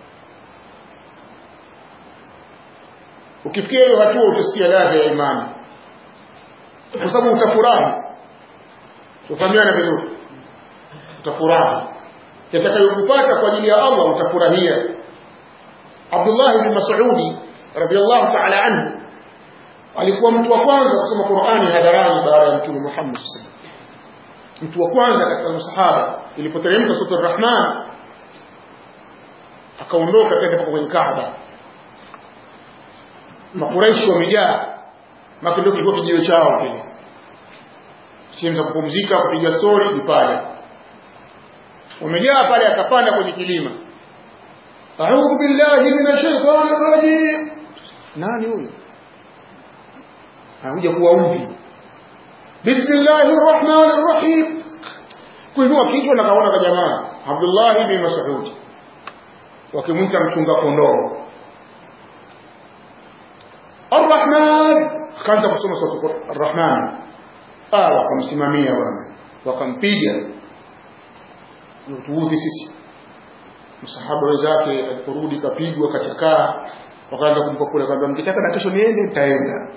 ukifikia hiyo hatua utasikia ladha ya imani kwa sababu utafurahi tufahamiana vizuri utafurahi yatakayokupata kwa ajili ya Allah utafurahia Abdullah ibn Mas'udi radiyallahu ta'ala anhu alikuwa mtu wa kwanza kusoma Qur'ani hadharani baada ya Mtume Muhammad sallallahu alaihi wasallam mtu wa kwanza katika masahaba ilipoteremka sura Ar-Rahman akaondoka kwenda kwenye Kaaba makuraishi wamejaa maka ndio kilikuwa kijiwe chao kile sehemu za kupumzika kupiga story ni pale wamejaa pale akapanda kwenye kilima a'udhu billahi minash shaitani rajim nani huyo anakuja kuwaudhi bismillahir rahmanir rahim kuinua kichwa na kaona kwa jamaa Abdullah ibn Mas'ud wakimwita mchunga kondoo Ar-Rahman akaanza kusoma sura Ar-Rahman ah wakamsimamia bwana wakampiga tuudhi sisi msahaba wenzake aliporudi kapigwa kachakaa wakaanza kumpa kule kwamba mkitaka na kesho niende nitaenda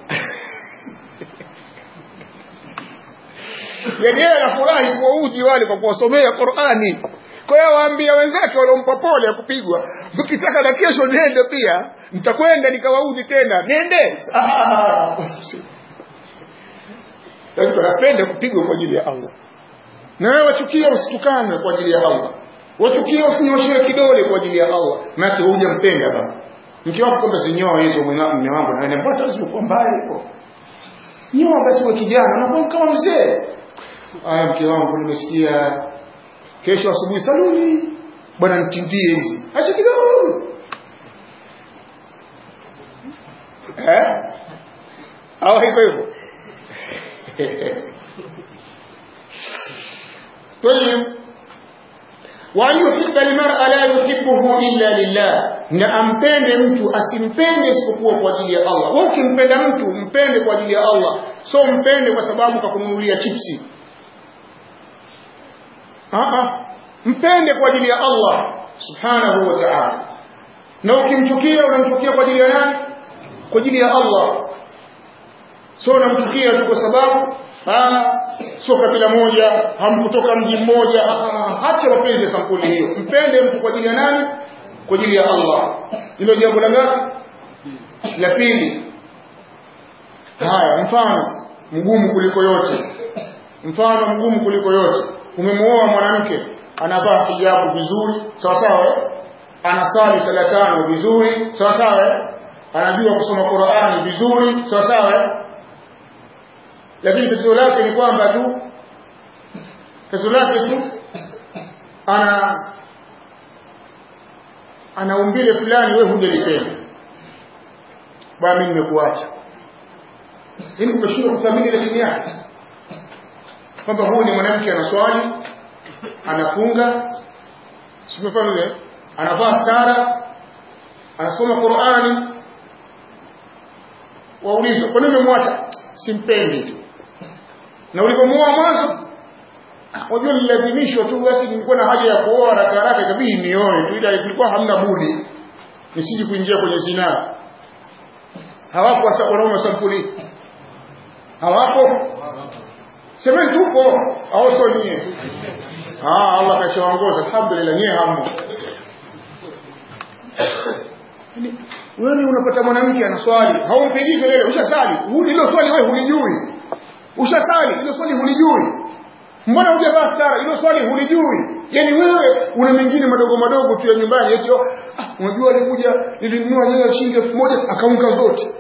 yaani yeye anafurahi kuwaudhi wale kwa kuwasomea Qur'ani kwa hiyo waambia wenzake waliompa pole ya kupigwa mkitaka na kesho niende pia nitakwenda nikawaudhi tena nende yaani tunapenda kupigwa kwa ajili ya Allah na wewe wachukia usitukane kwa ajili ya Allah wachukia usinyoshe kidole kwa ajili ya Allah maana hujampenda baba mke wako kwamba zinyoa hizo mume wangu na wewe mbona usipokuwa mbaya hivyo nyoa basi wewe kijana unakuwa kama mzee aya mke wangu nimesikia kesho asubuhi saluni bwana nitindie hizi acha kidogo eh au hiko hivyo طيب وأن يحب المرء لا يحبه إلا لله na ampende mtu asimpende isipokuwa kwa ajili ya Allah wewe ukimpenda mtu mpende kwa ajili ya Allah so mpende kwa sababu kakununulia chipsi ah mpende kwa ajili ya Allah subhanahu wa ta'ala na ukimchukia unamchukia kwa ajili ya nani kwa ajili ya Allah so unamchukia tu kwa sababu sio kabila moja hamkutoka mji mmoja hacha mapenzi ya sampuli hiyo mpende mtu kwa ajili ya nani kwa ajili ya Allah hilo jambo la ngapi la pili haya mfano mgumu kuliko yote mfano mgumu kuliko yote umemuoa mwanamke anavaa hijabu vizuri sawa sawa anasali sala tano vizuri sawa sawa anajua kusoma Qur'ani vizuri sawa sawa lakini tatizo lake ni kwamba tu tatizo lake tu ana ana umbile fulani wewe hujalipenda bwana mimi nimekuacha ili umeshindwa kuthamini ile dini yake kwamba huyu ni mwanamke anaswali anafunga simefanya ile anavaa sara anasoma Qur'ani waulizwa kwa nini umemwacha simpendi tu na ulipomwoa mwanzo unajua nilazimishwa tu basi nilikuwa na haja ya kuoa haraka haraka ikabidi nioe tu ila kulikuwa hamna budi nisiji kuingia kwenye zinaa hawapo wanaume sampuli hawapo semeni tupo au sio nyie ah Allah kashaongoza alhamdulillah nyie hamo wewe unapata mwanamke anaswali haumpigii kelele ushasali hilo swali wewe hulijui ushasali hilo swali hulijui mbona hujavaa stara hilo swali hulijui yani wewe una mengine madogo madogo tu ya nyumbani eti ah, unajua alikuja nilinunua nyanya shilingi elfu moja akaunga zote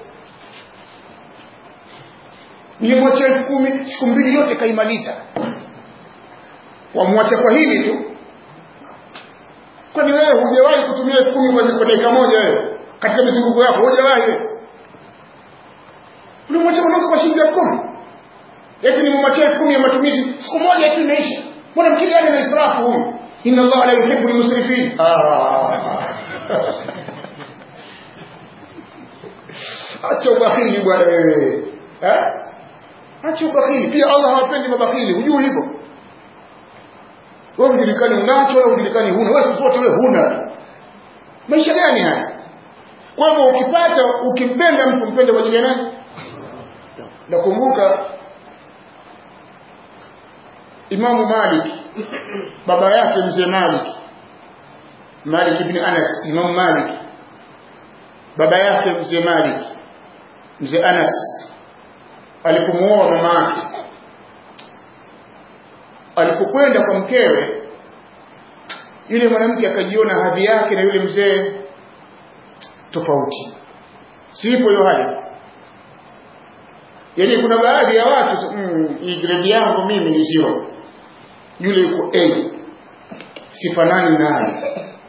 nilimwachia elfu kumi siku mbili yote kaimaliza wamwacha kwa hili tu kwani wewe hujawahi kutumia elfu kumi kwa dakika moja wewe katika mizunguko yako hujawahi wewe ulimwacha mwanamke kwa shilingi elfu kumi eti nimemwachia elfu kumi ya matumizi siku moja tu imeisha mbona mkili gani na israfu huyu inna allaha la yuhibbu almusrifin acha ubakhili bwana wewe eh acha ubakhili pia allah hawapendi mabakhili hujui hivyo wewe ujulikani unacho wewe ujulikani huna wewe sipote wewe huna maisha gani haya kwa hivyo ukipata ukimpenda mtu mpende kwa ajili ya nani nakumbuka Imamu Malik baba yake mzee Malik Malik ibn Anas Imam Malik baba yake mzee Malik mzee Anas alipomuoa mama yake alipokwenda kwa mkewe yule mwanamke akajiona hadhi yake na yule mzee tofauti sipo hiyo hali yaani kuna baadhi ya watu mm, hii grade yangu mimi ni zero yule yuko A sifanani naye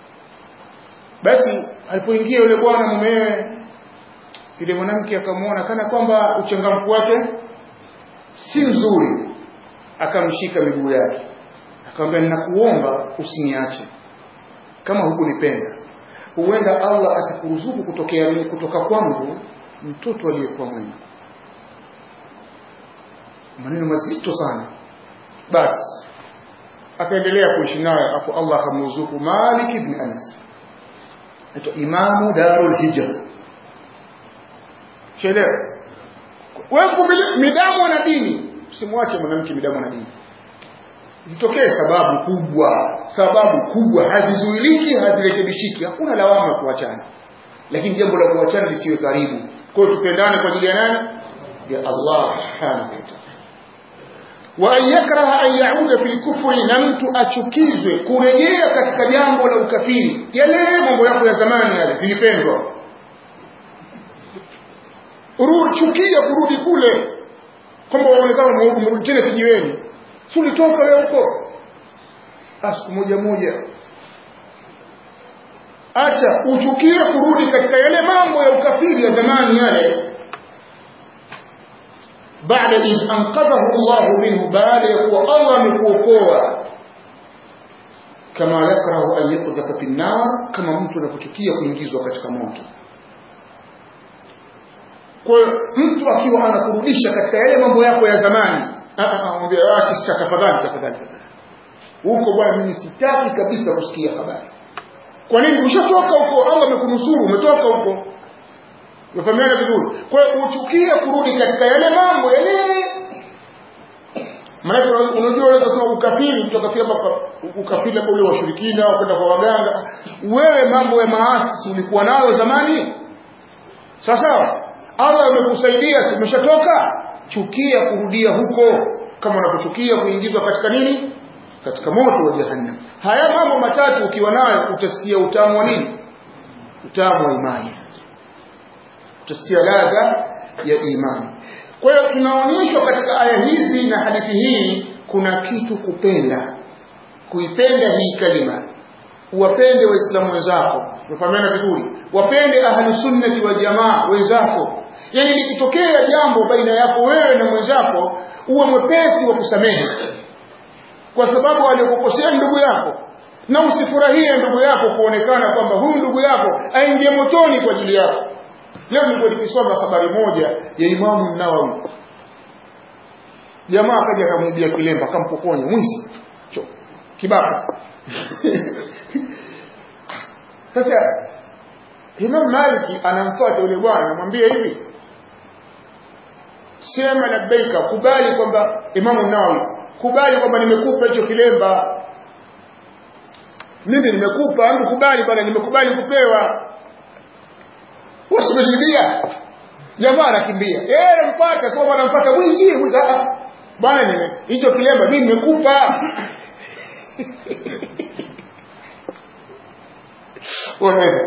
basi alipoingia yule bwana mumewe yule mwanamke akamwona kana kwamba uchangamfu wake si mzuri akamshika miguu yake akamwambia ninakuomba usiniache kama hukunipenda huenda Allah atakuruzuku kutokea mimi kutoka kwangu mtoto aliyekuwa mwema maneno mazito sana basi akaendelea kuishi naye hapo Allah akamruzuku Malik ibn Anas anaitwa Imamu Darul Hijra Chelewa wewe midamu na dini usimwache mwanamke midamu na dini zitokee sababu kubwa sababu kubwa hazizuiliki hazirekebishiki hakuna lawama kuachana lakini jambo la kuachana lisiwe karibu kwa hiyo tupendane kwa ajili ya nani ya Allah subhanahu wa ta'ala wa an yakraha an yauda fil kufri na mtu achukizwe kurejea katika jambo la ukafiri yale mambo yako ya zamani yale zilipendwa urudi chukia kurudi kule kwamba waonekana umerudi tena kijiweni si ulitoka wewe huko siku moja moja acha uchukie kurudi katika yale mambo ya ukafiri ya zamani yale baada idh anqadhahu Allah minhu baada ya kuwa Allah amekuokoa kama yakrahu an yuqdhafa fi nar kama mtu anapochukia kuingizwa katika moto kwa mtu akiwa anakurudisha katika yale mambo yako ya zamani mwambie acha tafadhali tafadhali huko bwana mimi sitaki kabisa kusikia habari kwa nini umeshatoka huko Allah amekunusuru umetoka huko Umefahamiana vizuri? Kwa hiyo uchukie kurudi katika yale mambo yale. Maana unajua wewe unasema ukafiri, mtu akafiri hapa ukafiri labda ule washirikina au kwenda kwa waganga. Wewe mambo ya maasi ulikuwa nayo zamani? Sawa sawa? Allah amekusaidia, umeshatoka, chukia kurudia huko kama unapochukia kuingizwa katika nini? Katika moto wa jahannam. Haya mambo matatu ukiwa nayo utasikia utamu wa nini? Utamu wa imani utasikia ladha ya imani. Kwa hiyo tunaonyeshwa katika aya hizi na hadithi hii kuna kitu kupenda, kuipenda hii kalima, uwapende waislamu wenzako, tumefahamiana vizuri, wapende ahlusunnati wal jamaa wenzako. Yani likitokea jambo baina yako wewe na mwenzako, uwe mwepesi wa kusamehe, kwa sababu aliyokukosea ndugu yako, na usifurahie ndugu yako kuonekana kwamba huyu ndugu yako aingie motoni kwa ajili yako. Leo nilikuwa nikisoma habari moja ya Imamu Nawawi. Jamaa akaja akamwibia kilemba akampokonya mwizi. Cho. Kibaka. Sasa Imam Maliki anamfuata yule bwana anamwambia hivi. Sema labbaika kubali kwamba Imamu Nawawi kubali kwamba nimekupa hicho kilemba. Mimi nimekupa, hebu kubali bwana nimekubali kupewa usimejilia jamaa anakimbia yeye mpata sio bwana mpata mwizi mwizi ah bwana nime hicho kilemba mimi nimekupa unaweza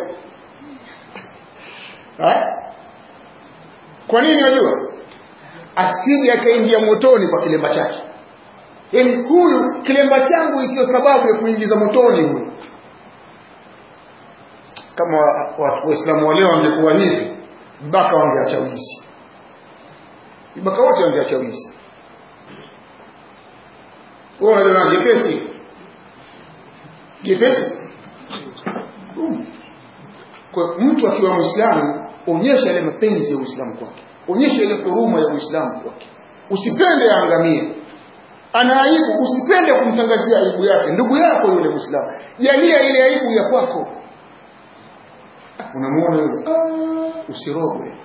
kwa nini unajua asije akaingia motoni kwa kilemba chake yaani huyu kilemba changu isiyo sababu ya kuingiza motoni huyu kama waislamu wa leo wangekuwa hivi mpaka wangeacha wizi mpaka wote wangeacha wizi unajua jepesi jepesi kwa mtu akiwa muislamu onyesha ile mapenzi ya uislamu kwake onyesha ile huruma ya uislamu kwake usipende aangamie ana aibu usipende kumtangazia aibu yake ndugu yako yule muislamu jalia ile aibu ya kwako unamuona yule ah, usirogwe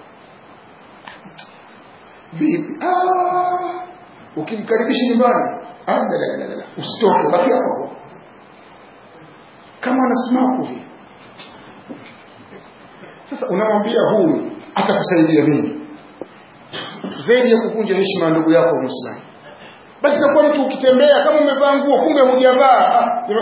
vipi ah, ukimkaribisha nyumbani ah, la, la, la, la. usitoke baki hapo kama anasimaku vile sasa unamwambia huyu atakusaidia nini zaidi ya kukunja heshima ya ndugu yako muislamu basi takuwa mtu ukitembea kama umevaa nguo kumbe hujavaa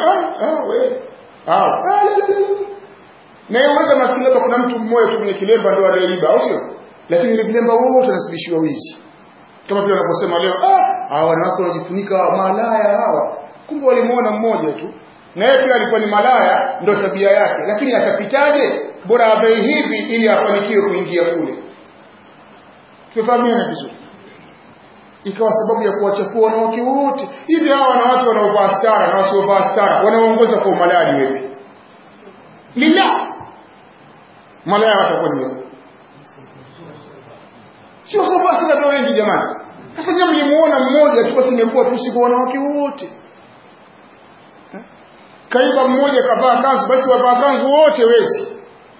na yaweza maskini labda kuna mtu mmoja tu mwenye kilemba ndo aliyeiba au sio lakini ile vilemba wote wanasibishiwa wizi kama vile wanaposema leo ah hawa wanawake wanajifunika malaya hawa kumbe walimuona mmoja tu na yeye pia alikuwa ni malaya ndo tabia yake lakini atapitaje bora avae hivi ili afanikiwe kuingia kule tumefahamiana vizuri ikawa sababu ya kuwachafua wanawake wote hivi hawa wanawake wanaovaa stara na wasiovaa stara wanaongoza kwa umalaya ni wepi lillah malaya watakuwa ni wepi sio sababu stara ndio wengi jamani sasa nyinyi mlimuona mmoja tu basi imekuwa tu siku wanawake wote kaiba mmoja kavaa kanzu basi wavaa kanzu wote wezi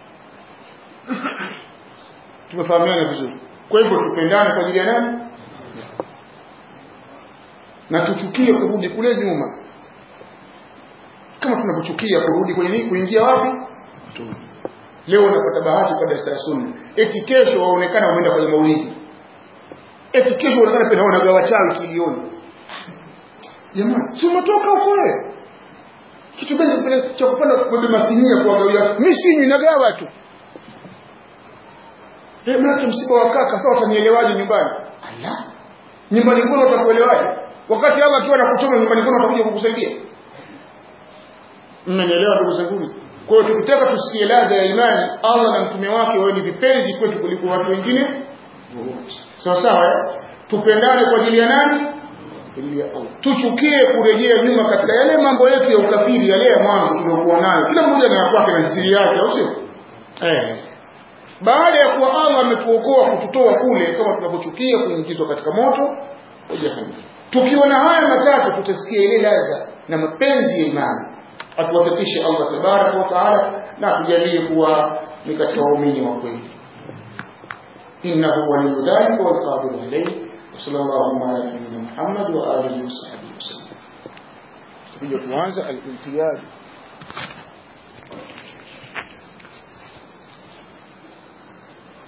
tumefahamiana vizuri kwa hivyo tupendane kwa ajili ya nani na tuchukie kurudi kule nyuma kama tunavyochukia kurudi kwenye nini kuingia wapi leo unapata bahati kwa darasa la sunna eti kesho waonekana wameenda kwenye maulidi eti kesho unaonekana pia unagawa chawi kilioni jamani si umetoka huko wewe kitu gani cha kupanda kubeba masinia kuwagawia mimi sinywi nagawa tu eh mnake msiba wa kaka sasa watanielewaje nyumbani ala nyumbani kwenu watakuelewaje wakati hawa akiwa nakuchoma nyumbani kwenu watakuja kukusaidia mmenielewa ndugu zangu kwa hiyo tukitaka tusikie ladha ya imani Allah na mtume wake wawe ni vipenzi kwetu kuliko watu wengine sawa sawa tupendane kwa ajili ya nani tuchukie kurejea nyuma katika yale mambo yetu ya ukafiri yale ya mwanzo tuliokuwa nayo kila mmoja na kwake na siri yake au sio eh baada ya kuwa Allah ametuokoa kututoa kule kama tunavyochukia kuingizwa katika moto wa jahannam tukiwa na haya matatu tutasikia ile ladha na mapenzi ya imani atuwafikishe Allah tabaraka wa taala na atujalie kuwa ni katika waumini wa kweli innahu waliyyu dhalika wal qadiru alayhi وصلى الله على نبينا محمد وآله وصحبه وسلم. تبي tuanze al-imtiyaz